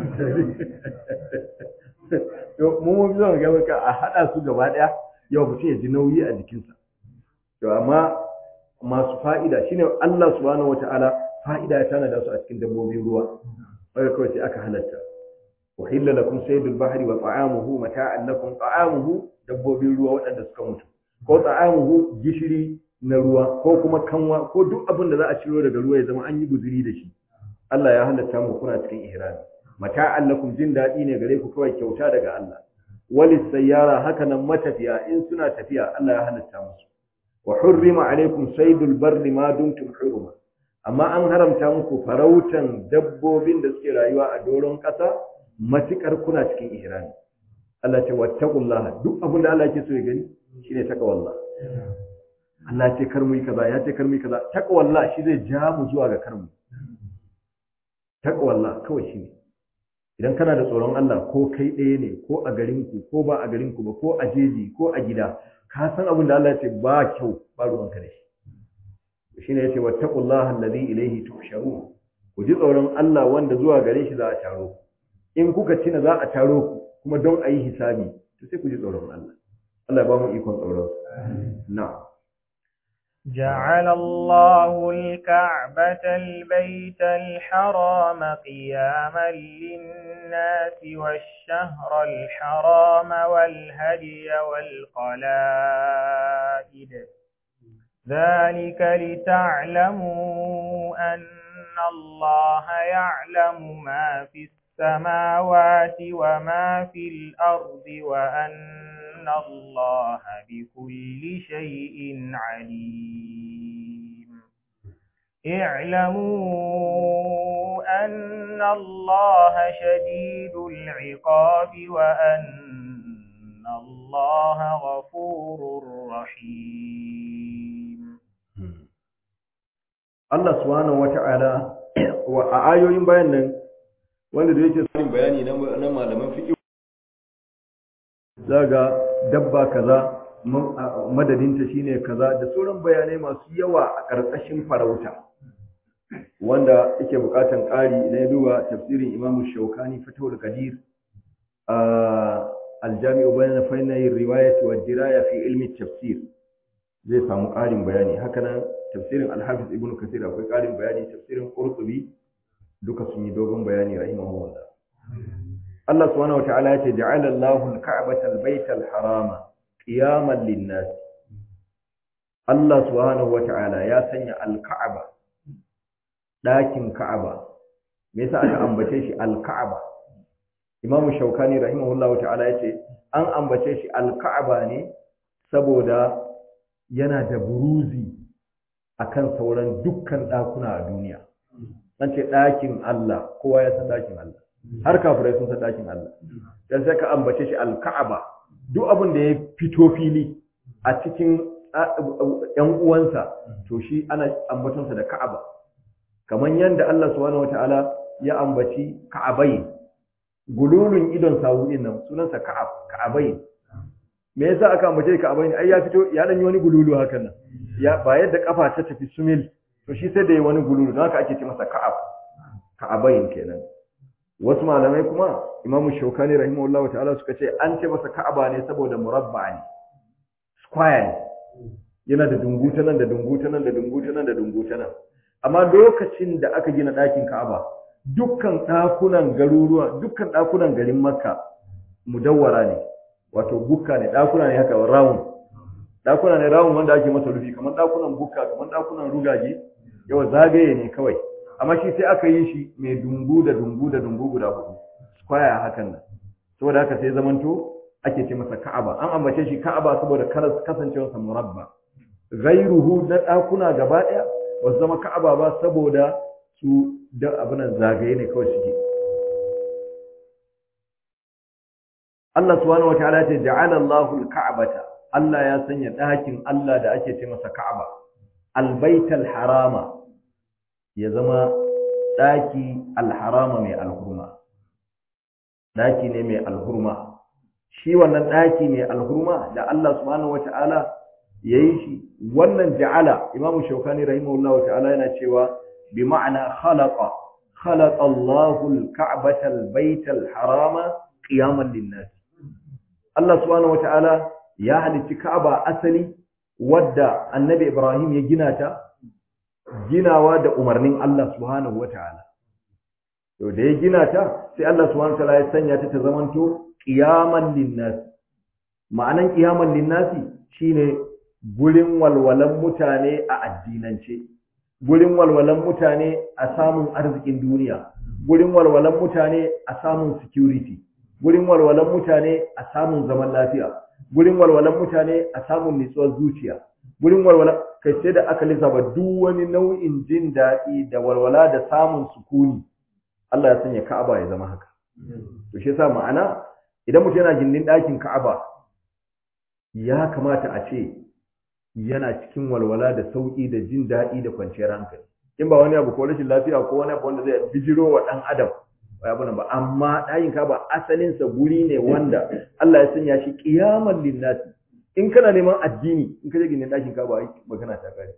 mu mun fi son gaba ka a haɗa su gaba ɗaya yau mutum ya ji nauyi a jikinsa to amma masu fa'ida shine Allah subhanahu wata'ala fa'ida ya tanada su a cikin dabbobin ruwa wanda kawai sai aka halatta uhilla lakum saydul bahri wa ta'amuhu mata'an lakum ta'amuhu dabbobin ruwa waɗanda suka mutu ko ta'amuhu gishiri na ruwa ko kuma kanwa ko duk abin da za a ciro daga ruwa ya zama an yi guzuri da shi Allah ya halatta mu kuna cikin ihrami mata'an lakum jin daɗi ne gare ku kawai kyauta daga Allah walis sayyara haka nan matafiya in suna tafiya Allah ya halatta musu wa hurrima alaikum saydul barri ma dumtum huruma amma an haramta muku farautan dabbobin da suke rayuwa a doron ƙasa matukar kuna cikin ihrami Allah ce wattaqullah duk abin da Allah yake so ya gani shine taqwallah Allah ce kar mu yi kaza ya ce kar mu yi kaza taqwallah shi zai ja mu zuwa ga kar mu taqwallah kawai shine idan kana da tsoron Allah ko kai ɗaya ne ko a garinku ko ba a garinku ba ko a jeji ko a gida ka san abin da Allah ya ce ba kyau ba ruwanka da shi shine yace wattaqullaha alladhi ilayhi tuhsharun ku ji tsoron Allah wanda zuwa gare shi za a taro in kuka cina za a taro ku kuma don a yi hisabi to sai ku ji tsoron Allah Allah ya ba mu ikon tsoron na'am جعل الله الكعبة البيت الحرام قياما للناس والشهر الحرام والهدي والقلائد ذلك لتعلموا أن الله يعلم ما في السماوات وما في الأرض وأن الله بكل شيء عليم اعلموا أن الله شديد العقاب وأن الله غفور رحيم Allah subhanahu wata'ala wa a ayoyin bayan nan wanda da yake sanin bayani na malaman fiqh zaga dabba kaza madadinta shine kaza da sauran bayanai masu yawa a ƙarƙashin farauta wanda yake buƙatan ƙari na duba tafsirin Imam Shawkani Fathul Qadir a aljami'u bayan fannayin riwayat wa diraya fi ilmi tafsir zai samu ƙarin bayani haka nan tafsirin Al-Hafiz Ibn Kathir akwai ƙarin bayani tafsirin Qurtubi duka sun yi dogon bayani rahimahullah Allah subhanahu wataala ya ce ja'ala Allahu al-ka'bata al-bayta al-harama qiyaman lin-nas Allah subhanahu wataala ya sanya al-ka'aba dakin ka'aba me yasa aka ambace shi al-ka'aba Imam Shawkani rahimahullahu ta'ala ya ce an ambace shi al-ka'aba ne saboda yana da buruzi akan sauran dukkan ɗakuna a duniya an ce ɗakin Allah kowa ya san ɗakin Allah har kafirai sun san ɗakin Allah dan sai ka ambace shi al-Ka'aba duk abin da ya fito fili a cikin ƴan uwansa to shi ana ambatonsa da Ka'aba kamar yanda Allah subhanahu wataala ya ambaci Ka'abai gululun idon sawu din nan sunansa Ka'ab Ka'abai me yasa aka ambace Ka'abai ai ya fito ya dan yi wani gululu hakan nan ya ba yadda kafa ta tafi sumil to shi sai da yi wani gululu don haka ake ce masa Ka'ab Ka'abain kenan wasu malamai kuma Imam Shawkani rahimahullah ta'ala suka ce an ce masa Ka'aba ne saboda murabba ne square ne yana da dunguta nan da dunguta nan da dunguta nan da dunguta nan amma lokacin da aka gina ɗakin Ka'aba dukkan ɗakunan garuruwa dukkan ɗakunan garin Makka mudawwara ne wato bukka ne ɗakuna ne haka round ɗakuna ne round wanda ake masa rufi kamar ɗakunan bukka kamar ɗakunan rugage yawa zagaye ne kawai amma shi sai aka yi shi mai dungu da dungu da dungu guda hudu square hakan nan saboda haka sai zamanto ake ce masa Ka'aba an ambace shi Ka'aba saboda kasancewarsa murabba ghairuhu na ɗakuna gaba ɗaya ba su zama Ka'aba ba saboda su da abinan zagaye ne kawai suke Allah subhanahu wataala ce ja'ala Allahu al-Ka'bata Allah ya sanya ɗakin Allah da ake ce masa Ka'aba al-Baital Harama ya zama ɗaki al-Harama mai alhurma ɗaki ne mai alhurma shi wannan ɗaki mai alhurma da Allah subhanahu wataala yayi shi wannan ja'ala Imam Shawkani rahimahullahu ta'ala yana cewa bi ma'ana khalaqa khalaqa Allahu al-Ka'bata al-Bayta al-Harama qiyaman lin-nas Allah subhanahu wata'ala ya halicci Ka'aba asali wadda Annabi Ibrahim ya gina ta ginawa da umarnin Allah subhanahu wata'ala to da ya gina ta sai Allah subhanahu wata'ala ya sanya ta ta zamanto qiyaman linnas ma'anan qiyaman linnasi shine gurin walwalan mutane a addinance gurin walwalan mutane a samun arzikin duniya gurin walwalan mutane a samun security gurin walwalan mutane a samun zaman lafiya gurin walwalan mutane a samun nutsuwar zuciya gurin walwala kai sai da aka lissafa duk wani nau'in jin daɗi da walwala da samun sukuni Allah ya sanya Ka'aba ya zama haka to shi yasa ma'ana idan mutum yana gindin ɗakin Ka'aba ya kamata a ce yana cikin walwala da sauƙi da jin daɗi da kwanciyar hankali in ba wani abu ko rashin lafiya ko wani abu wanda zai bijiro wa ɗan adam ba abu ba amma ɗakin Ka'aba asalinsa guri ne wanda Allah ya sanya shi qiyaman linnasi in kana neman addini in ka je gindin ɗakin Ka'aba ai magana ta kare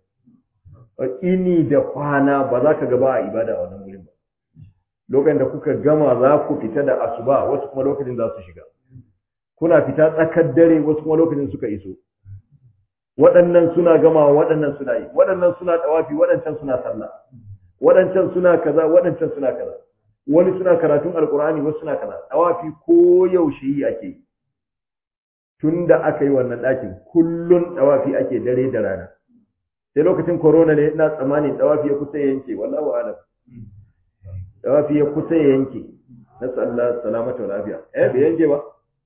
ini da kwana ba za ka gaba a ibada a wannan gurin ba lokacin da kuka gama za ku fita da asuba wasu kuma lokacin za su shiga kuna fita tsakar dare wasu kuma lokacin suka iso waɗannan suna gama waɗannan suna yi waɗannan suna tawafi waɗancan suna sallah waɗancan suna kaza waɗancan suna kaza wani suna karatun alkur'ani wasu suna kaza tawafi ko yaushe yi ake tun da aka yi wannan ɗakin kullun tawafi ake dare da rana sai lokacin corona ne ina tsammanin tawafi ya kusa yanke wallahu alam tawafi ya kusa yanke na sallah salamata wa lafiya eh bai yanke ba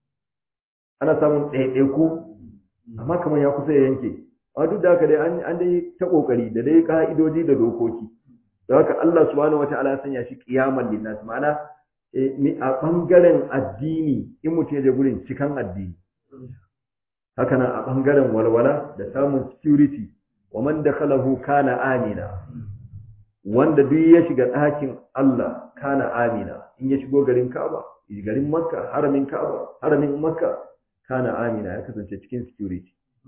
ana samun ɗaiɗaiku amma kamar ya kusa ya yanke amma duk da haka dai an dai ta kokari da dai ka'idoji da dokoki da haka Allah subhanahu wataala ya sanya shi qiyaman linnas ma'ana a bangaren addini in mutum ya je gurin cikan addini haka nan a bangaren walwala da samun security wa man dakhalahu kana amina wanda duk ya shiga ɗakin Allah kana amina in ya shigo garin Ka'aba garin Makka haramin Ka'aba haramin Makka kana amina ya kasance cikin security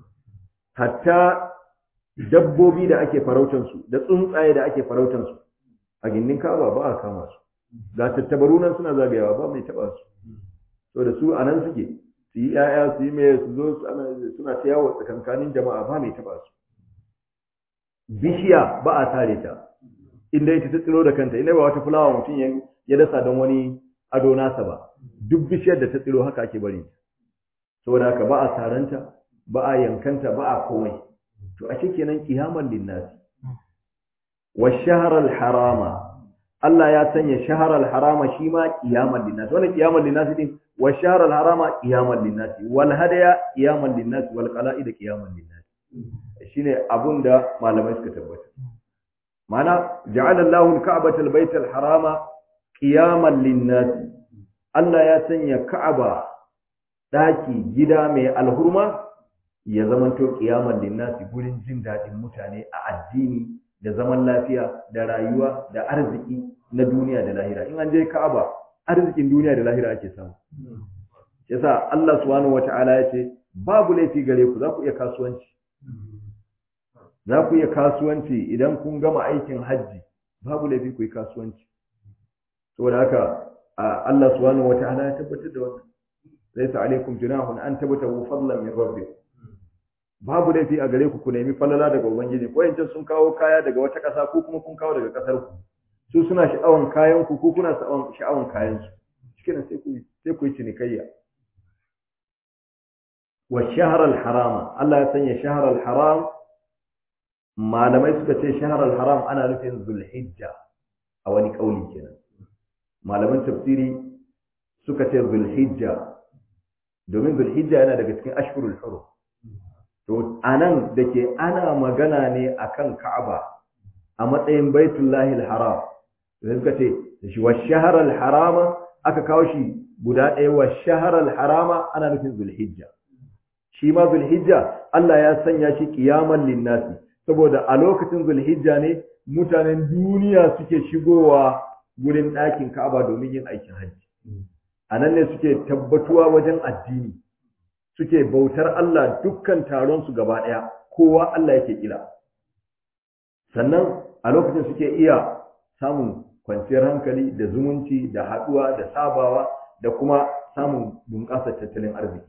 hatta dabbobi da ake farautansu da tsuntsaye da ake farautansu a gindin kaba ba a kama su ga tattabaru nan suna zagayawa ba mai taba su so da su anan suke su yi yaya su yi mai su zo suna ta yawo tsakankanin jama'a ba mai taba su bishiya ba a tare ta inda ita ta tsiro da kanta inda ba wata fulawa mutum ya dasa don wani ado nasa ba duk bishiyar da ta tsiro haka ake bari saboda haka ba a saranta ba a yankanta ba a komai to a kenan kiyaman linnasi wa shaharar harama Allah ya sanya shaharar harama shi ma kiyaman linnasi wannan kiyaman linnasi din wa shaharar harama kiyaman linnasi wal hadaya kiyaman linnasi wal qala'id kiyaman linnasi shine abun da malamai suka tabbata mana ja'ala Allahu al-ka'bata al-bayt al-harama qiyaman lin-nas Allah ya sanya Ka'aba daki gida mai alhurma ya zamanto qiyaman lin-nas gurin jin dadin mutane a addini da zaman lafiya da rayuwa da arziki na duniya da lahira in an je Ka'aba arzikin duniya da lahira ake samu yasa Allah subhanahu wata'ala ya ce babu laifi gare ku za ku iya kasuwanci za ku iya kasuwanci idan kun gama aikin hajji babu laifi ku yi kasuwanci saboda haka Allah subhanahu wata'ala ya tabbatar da wannan laysa alaikum junahun an tabtagu fadlan min rabbikum babu laifi a gare ku ku nemi falala daga ubangiji ko yancan sun kawo kaya daga wata ƙasa ko kuma kun kawo daga ƙasar ku su suna sha'awan kayan ku ko kuna sha'awan kayan su shikenan sai ku sai ku yi cinikayya wa shahr al-harama Allah ya sanya shahr al-haram malamai suka ce shahr al-haram ana nufin zulhijja a wani kauli kenan malaman tafsiri suka ce zulhijja domin zulhijja yana daga cikin ashhurul hurum to anan dake ana magana ne akan Ka'aba a matsayin Baitullahi al-Haram to suka ce shi wa shahr al-harama aka kawo shi guda ɗaya wa shahr al-harama ana nufin zulhijja shi ma zulhijja Allah ya sanya shi qiyaman linnasi saboda a lokacin zulhijja ne mutanen duniya suke shigowa gurin ɗakin Ka'aba domin yin aikin hajji a nan ne suke tabbatuwa wajen addini suke bautar Allah dukkan taron su gaba ɗaya kowa Allah yake kila sannan a lokacin suke iya samun kwanciyar hankali da zumunci da haɗuwa da sabawa da kuma samun bunƙasar tattalin arziki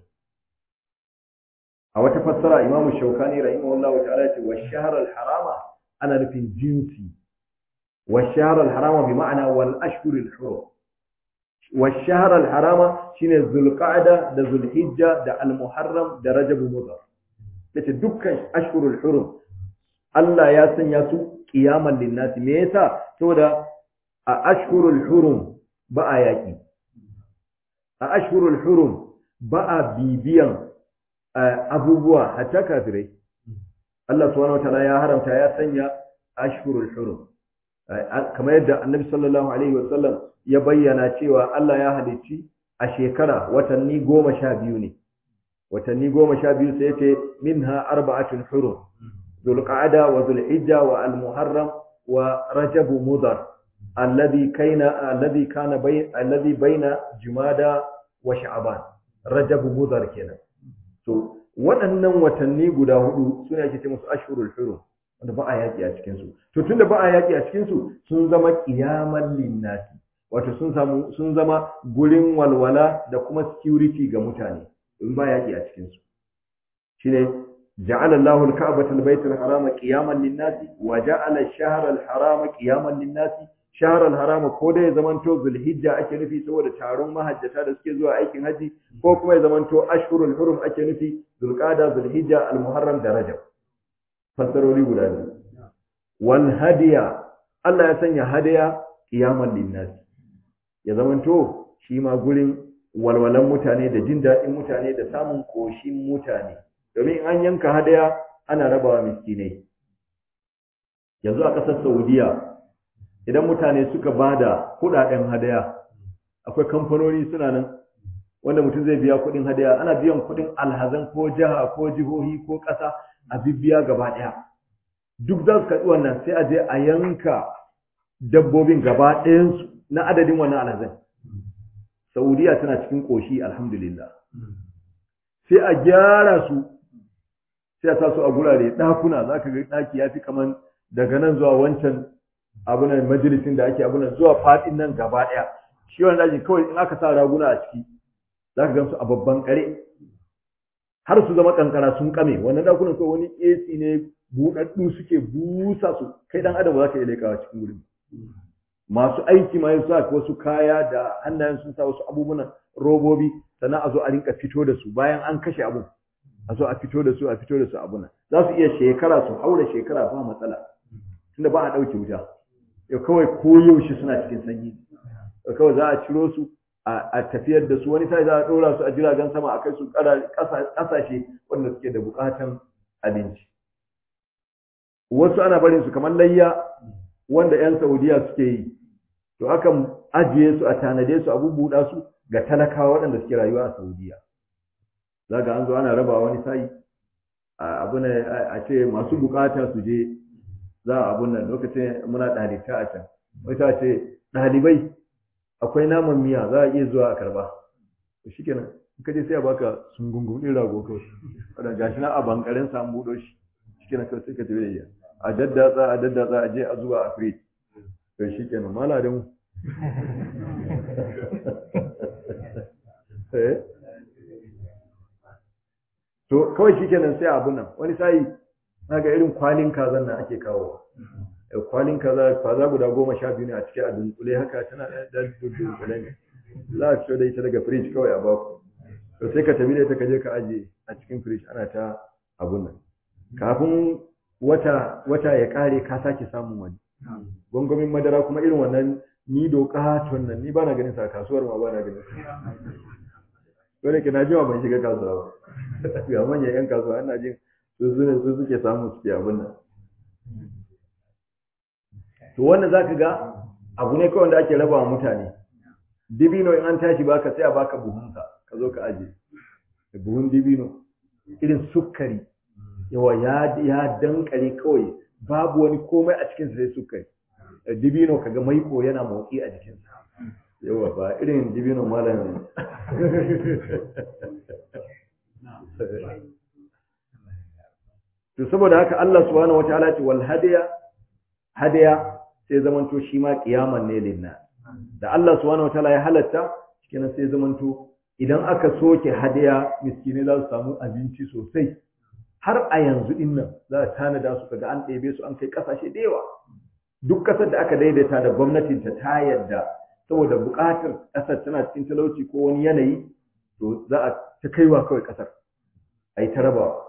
a wata fassara imamu shaukani rahimahullah ta'ala ya ce wa shaharar harama ana nufin jinsi wa shaharar harama bi ma'ana wal ashhurul hurum والشهر الحرام شine zulqa'da da zulhijja da almuharram da rajab mudhar yace dukkan ashhurul hurum Allah ya sanya su qiyaman linnas me yasa saboda a ashhurul hurum ba a yaki a ashhurul hurum ba a bibiyan abubuwa hatta kafirai Allah subhanahu wataala ya haramta ya sanya ashhurul hurum kamar yadda annabi sallallahu alaihi wasallam ya bayyana cewa Allah ya halicci a shekara watanni goma sha biyu ne watanni goma sha biyu sai ce minha arba'atun hurum zulqa'ada wa zulhijja wa almuharram wa rajab mudar alladhi kaina alladhi kana bay alladhi baina jumada wa sha'ban rajab mudar kenan to waɗannan watanni guda hudu suna ake ce musu ashhurul hurum wanda ba a yaƙi a cikinsu to tunda ba a yaƙi a cikinsu sun zama ƙiyaman linnasi wato sun samu sun zama gurin walwala da kuma security ga mutane in ba yaƙi a cikinsu shine ja'ala Allahu al-Ka'bata al-Bayt al-Haram qiyaman lin-nasi wa ja'ala ash-shahra al-Haram qiyaman lin-nasi shahr al-Haram ko da ya zamanto Zulhijja ake nufi saboda taron mahajjata da suke zuwa aikin haji ko kuma ya zamanto ashhurul hurum ake nufi Zulqa'da Zulhijja al-Muharram da Rajab fassarori guda biyu wal hadiya Allah ya sanya hadiya qiyaman linnas ya zamanto shi ma gurin walwalan mutane da jin daɗin mutane da samun koshin mutane domin an yanka hadaya ana rabawa miskinai yanzu a ƙasar Saudiya idan mutane suka bada kuɗaɗen hadaya akwai kamfanoni suna nan wanda mutum zai biya kuɗin hadaya ana biyan kuɗin alhazan ko jiha ko jihohi ko ƙasa a bibbiya gaba ɗaya duk za su karɓi wannan sai a je a yanka dabbobin gaba ɗayansu na adadin wannan alhazan saudiya tana cikin ƙoshi alhamdulillah sai a gyara su sai a sa su a gurare ɗakuna za ka ga ɗaki ya fi kaman daga nan zuwa wancan abunan majalisin da ake abunan zuwa faɗin nan gaba ɗaya shi wani ɗakin kawai in aka sa raguna a ciki za ka gan su a babban ƙare har su zama kankara sun kame wannan dakunan kawai wani AC ne buɗaɗɗu suke busa su kai dan adam ba za ka iya lekawa cikin gurin masu aiki ma sa wasu kaya da hannayen sun sa wasu abubuwan robobi sannan a zo a rinka fito da su bayan an kashe abun a zo a fito da su a fito da su abuna za su iya shekara su haura shekara ba matsala tunda ba a ɗauke wuta yau kawai koyaushe suna cikin sanyi kawai za a ciro su a tafiyar da su wani sai za a ɗora su a jiragen sama a kai su ƙasashe wanda suke da buƙatan abinci wasu ana barin su kamar layya wanda 'yan saudiya suke yi to akan ajiye su a tanade su a bubbuɗa su ga talakawa waɗanda suke rayuwa a saudiya za ga an zo ana raba wani sai abu ne a ce masu bukata su je za a abun nan lokacin muna ɗalibta a can wata ce ɗalibai akwai naman miya za a iya zuwa a karba to shi kenan in ka je sai a baka sungungun ɗin rago kawai wadda gashi na a bankarin sa an buɗo shi shi kenan kawai sai ka tafi da a daddatsa a daddatsa a je a zuba a firij to shi kenan maladin eh to kawai shikenan sai abu nan wani sai naga irin kwalin kazan nan ake kawo kwalin kaza kaza guda goma sha biyu ne a cikin a dunkule haka tana da dunkule ne za a fito da ita daga firij kawai a baku to sai ka tafi da ita ka je ka aje a cikin firij ana ta abun nan kafin wata wata ya kare ka sake samun wani gwangwamin madara kuma irin wannan ni doka nan ni ba na ganin sa kasuwar ma ba na ganin sa dole ke na jima ban shiga kasuwa ba ga manyan yan kasuwa ana jin su su ne su suke samu suke abin nan to wannan zaka ga abu ne kawai da ake raba wa mutane dibino in an tashi baka sai a baka buhunka ka zo ka aje buhun dibino irin sukari yawa ya ya dankare kawai babu wani komai a cikin sai sukari dibino kaga maiko yana motsi a jikinsa yawa ba irin dibino malam to saboda haka Allah subhanahu wataala ce wal hadiya hadiya sai zamanto shi ma kiyaman ne linna da Allah subhanahu wataala ya halatta kenan sai zamanto idan aka soke hadiya miskine za su samu abinci sosai har a yanzu din nan za a tanada su kaga an ɗebe su an kai ƙasashe da yawa duk ƙasar da aka daidaita da gwamnatin ta ta yadda saboda buƙatar ƙasar tana cikin talauci ko wani yanayi to za a ta kaiwa kawai ƙasar a yi ta rabawa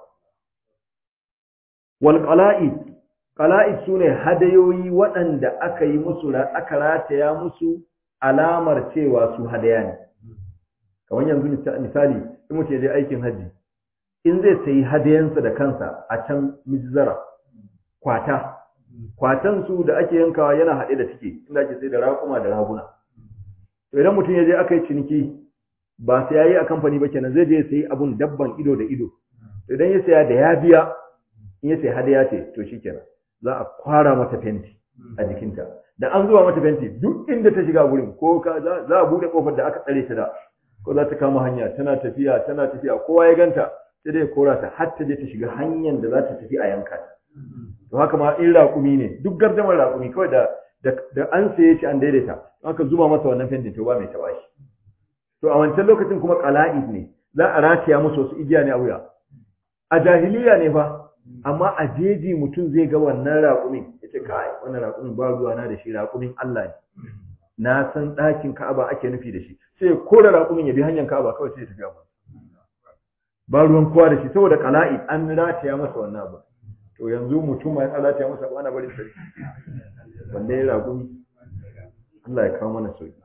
wal qala'id qala'id sune hadayoyi waɗanda aka yi musu aka rataya musu alamar cewa su hadaya ne kamar yanzu misali in mutum ya je aikin haji in zai sayi hadayansa da kansa a can mizzara kwata kwatan su da ake yankawa yana haɗe da tike inda ake sai da raƙuma da raguna to idan mutum ya je aka yi ciniki ba sai yayi a kamfani ba kenan zai je ya sayi abun dabban ido da ido idan ya saya da ya biya in ya sayi hadaya ce to shikenan za a kwara mata fenti a jikinta da an zuwa mata fenti duk inda ta shiga wurin ko ka za a bude kofar da aka tsare ta da ko za ta kama hanya tana tafiya tana tafiya kowa ya ganta sai dai kora ta har ta je ta shiga hanyar da za ta tafi a yanka ta to haka ma in raƙumi ne duk gardamar raƙumi kawai da da an saye shi an daidaita aka zuba masa wannan fentin to ba mai taɓa shi to a wancan lokacin kuma qala'id ne za a rataya musu wasu igiya ne a wuya a jahiliya ne fa amma a jeji mutum zai ga wannan raƙumin ya ce kai wannan raƙumin ba ruwa na da shi raƙumin Allah ne na san ɗakin Ka'aba ake nufi da shi sai kora raƙumin ya bi hanyar Ka'aba kawai sai ya tafi abu ba ruwan kowa da shi saboda qala'id an rataya masa wannan abu to yanzu mutum ma ya rataya masa ba na bari sai wanda ya raƙumi Allah ya kawo mana sauki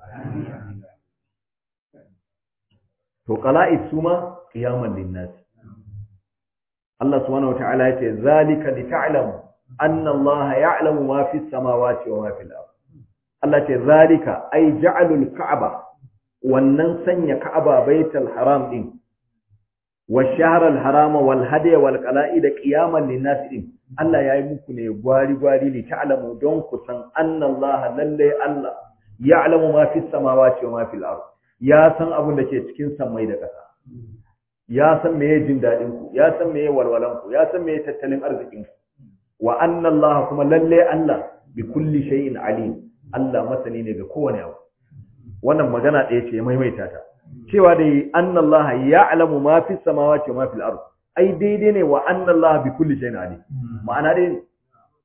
to qala'id suma qiyaman linnas Allah subhanahu wata'ala yace zalika li ta'lamu anna Allah ya'lamu ma fi samawati wa ma fil ard Allah ce zalika ay ja'alul ka'aba wannan sanya ka'aba baitul haram din wa shahrul harama wal hadiya wal qala'id qiyaman linnas din Allah yayi muku ne gwari gwari li ta'lamu don ku san anna Allah lalle Allah ya'lamu ma fi samawati wa ma fil ard ya san abin da ke cikin samai da ƙasa ya san meye jin daɗin ku ya san meye walwalan ku ya san meye tattalin arzikin ku wa anna Allah kuma lalle Allah bi kulli shay'in alim Allah masani ne ga kowane abu wannan magana ɗaya ce maimaita ta cewa da anna Allah ya'lamu ma fi samawati wa ma fil ard ai daidai ne wa anna Allah bi kulli shay'in alim ma'ana dai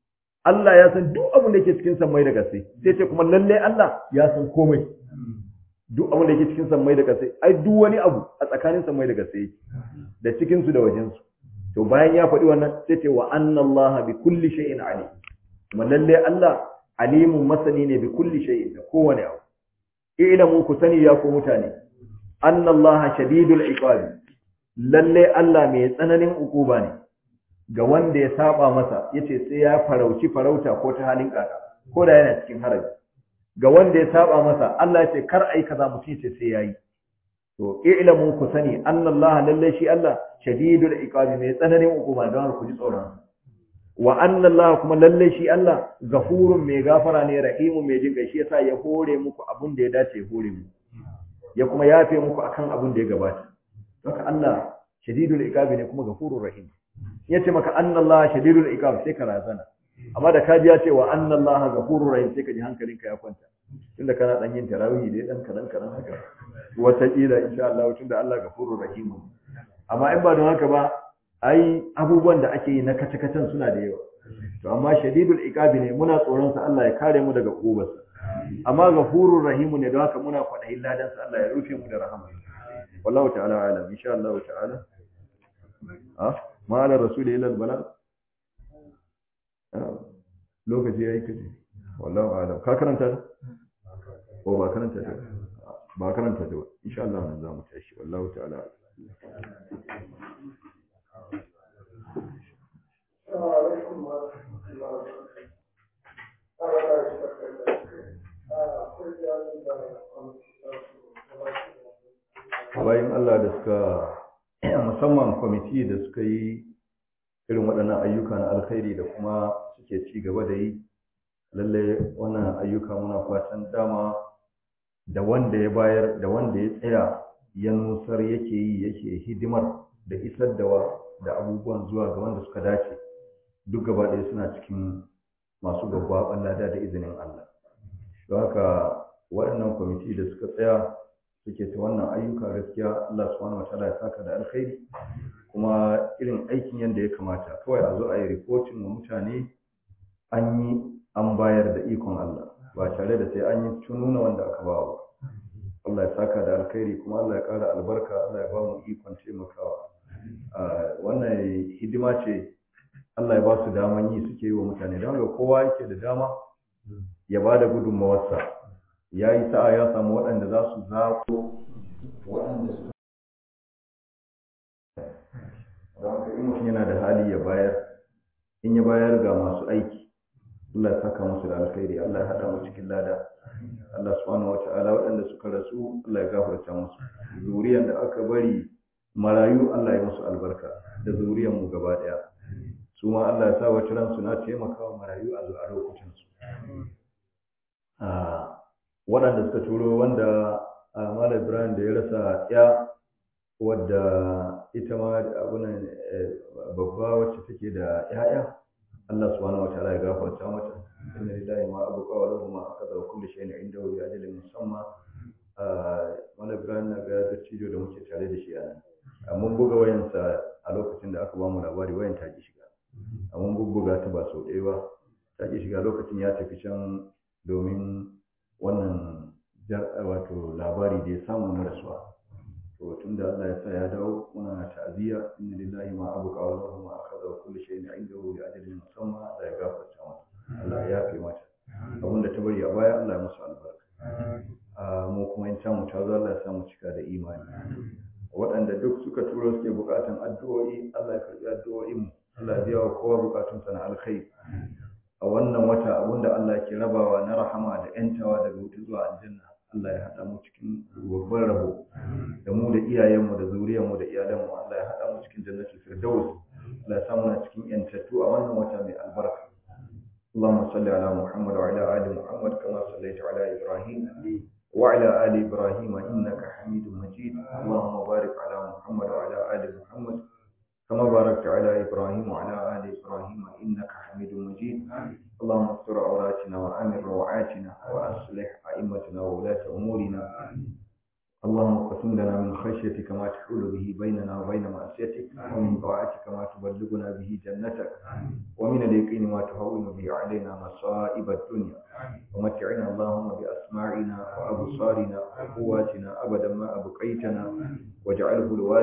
Allah ya san duk abin da yake cikin sammai da kasai sai ce kuma lalle Allah ya san komai duk abin da yake cikin sammai da kasai ai duk wani abu a tsakanin sammai da kasai yake da cikin su da wajen su to bayan ya faɗi wannan sai ce wa anna Allah bi kulli shay'in alim kuma lalle Allah alimun masani ne bi kulli shay'in da kowane abu ilamu ku sani ya ku mutane anna Allah shadidul iqabi lalle Allah mai tsananin ukuba ne ga wanda ya saba masa yace sai ya farauci farauta ko ta halin kaka ko da yana cikin haraji ga wanda ya saba masa Allah yace kar ai kaza mutum yace sai yayi to ilamu ku sani anna Allah lalle shi Allah shadidul iqabi mai tsananin ukuba don ku ji tsoron wa anna Allah kuma lalle shi Allah gafurun mai gafara ne rahimu mai jin shi yasa ya hore muku abun da ya dace ya hore muku ya kuma yafe muku akan abun da ya gabata haka Allah shadidul iqabi ne kuma gafurur rahim yace maka anna Allah shadidul iqab sai ka razana amma da kaji ya ce wa anna Allah gafurur rahim sai ka ji hankalinka ya kwanta tunda kana dan yin tarawih dai dan kadan kadan haka wata kila insha Allah tunda Allah gafurur rahim amma in ba don haka ba ai abubuwan da ake yi na kace-kacen suna da yawa to amma shadidul iqabi ne muna tsoron sa Allah ya kare mu daga kubarsa amma gafurur rahim ne don haka muna kwadayin ladan sa Allah ya rufe mu da rahama wallahu ta'ala alam insha Allah ta'ala ah ma ala rasul ila al bala lokaci yayi kaje wallahu alam ka karanta ko ba karanta ta ba karanta ta insha Allah nan za mu tashi wallahu ta'ala bayan Allah da suka musamman kwamiti da suka yi irin waɗannan ayyuka na alkhairi da kuma suke ci gaba da yi lalle wannan ayyuka muna fatan dama da wanda ya bayar da wanda ya tsaya ya nusar yake yi yake hidimar da isar da da abubuwan zuwa ga wanda suka dace duk gaba ɗaya suna cikin masu gaggawa lada da izinin Allah don haka waɗannan kwamiti da suka tsaya suke ta wannan ayyuka gaskiya Allah subhanahu wataala ya saka da alkhairi kuma irin aikin yadda ya kamata kawai a zo a yi rikotin wa mutane an yi an bayar da ikon Allah ba tare da sai an yi tununa wanda aka ba ba Allah ya saka da alkhairi kuma Allah ya ƙara albarka Allah ya ba mu ikon taimakawa wannan hidima ce Allah ya ba su daman yi suke yi wa mutane don haka kowa yake da dama ya ba da gudunmawarsa ya yi sa'a ya samu waɗanda za su zaɓo waɗanda su don haka in mutum yana da hali ya bayar in ya bayar ga masu aiki Allah ya saka musu da alkhairi Allah ya haɗa mu cikin lada Allah subhanahu wata'ala waɗanda suka rasu Allah ya gafarta musu zuriyar da aka bari marayu Allah ya musu albarka da zuriyar mu gaba ɗaya su ma Allah ya sa wata ransu na taimakawa marayu a zuwa lokacin su waɗanda suka turo wanda Malam Ibrahim da ya rasa ya wadda ita ma abunan babba wacce take da ya'ya Allah subhanahu wataala ya gafarta mata inna lillahi ma abqa wa lahu ma akhadha wa kullu shay'in indahu bi ajalin musamma Malam Ibrahim na ga dattijo da muke tare da shi a nan mun buga wayansa a lokacin da aka ba mu labari wayan ta ki shiga mun bubbuga ta ba sau ɗaya ba ta ki shiga lokacin ya tafi can domin wannan wato labari da ya samu na rasuwa to tun da Allah ya sa ya dawo muna ta'aziyya inna lillahi ma abqa wa lahu ma akhadha wa kullu shay'in 'indahu bi ajalin musamma Allah ya gafarta mata Allah ya yafe mata abin da ta bari a baya Allah ya musu albarka mu kuma in ta mu ta zo Allah ya sa mu cika da imani waɗanda duk suka turo suke buƙatan addu'o'i Allah ya karɓi addu'o'in mu Allah ya biya wa kowa buƙatunsa na alkhairi a wannan wata abinda Allah ke rabawa na rahama da ‘yantawa daga wuta zuwa aljanna Allah ya haɗa mu cikin babban rabo da mu da iyayenmu da zuriyarmu da iyalanmu Allah ya haɗa mu cikin jannatul firdaus Allah ya samu na cikin ‘yantattu a wannan wata mai albarka اللهم صل على محمد وعلى آل محمد كما صليت على إبراهيم وعلى آل إبراهيم إنك حميد مجيد اللهم بارك على محمد وعلى آل محمد كما باركت على إبراهيم وعلى آل إبراهيم إنك حميد مجيد اللهم استر عوراتنا وآمن روعاتنا وأصلح أئمتنا وولاة أمورنا اللهم اقسم لنا من خشيتك ما تحول به بيننا وبين معصيتك ومن طاعتك ما تبلغنا به جنتك ومن اليقين ما تهون به علينا مصائب الدنيا ومتعنا اللهم بأسماعنا وأبصارنا وقواتنا أبدا ما أبقيتنا واجعله الوارث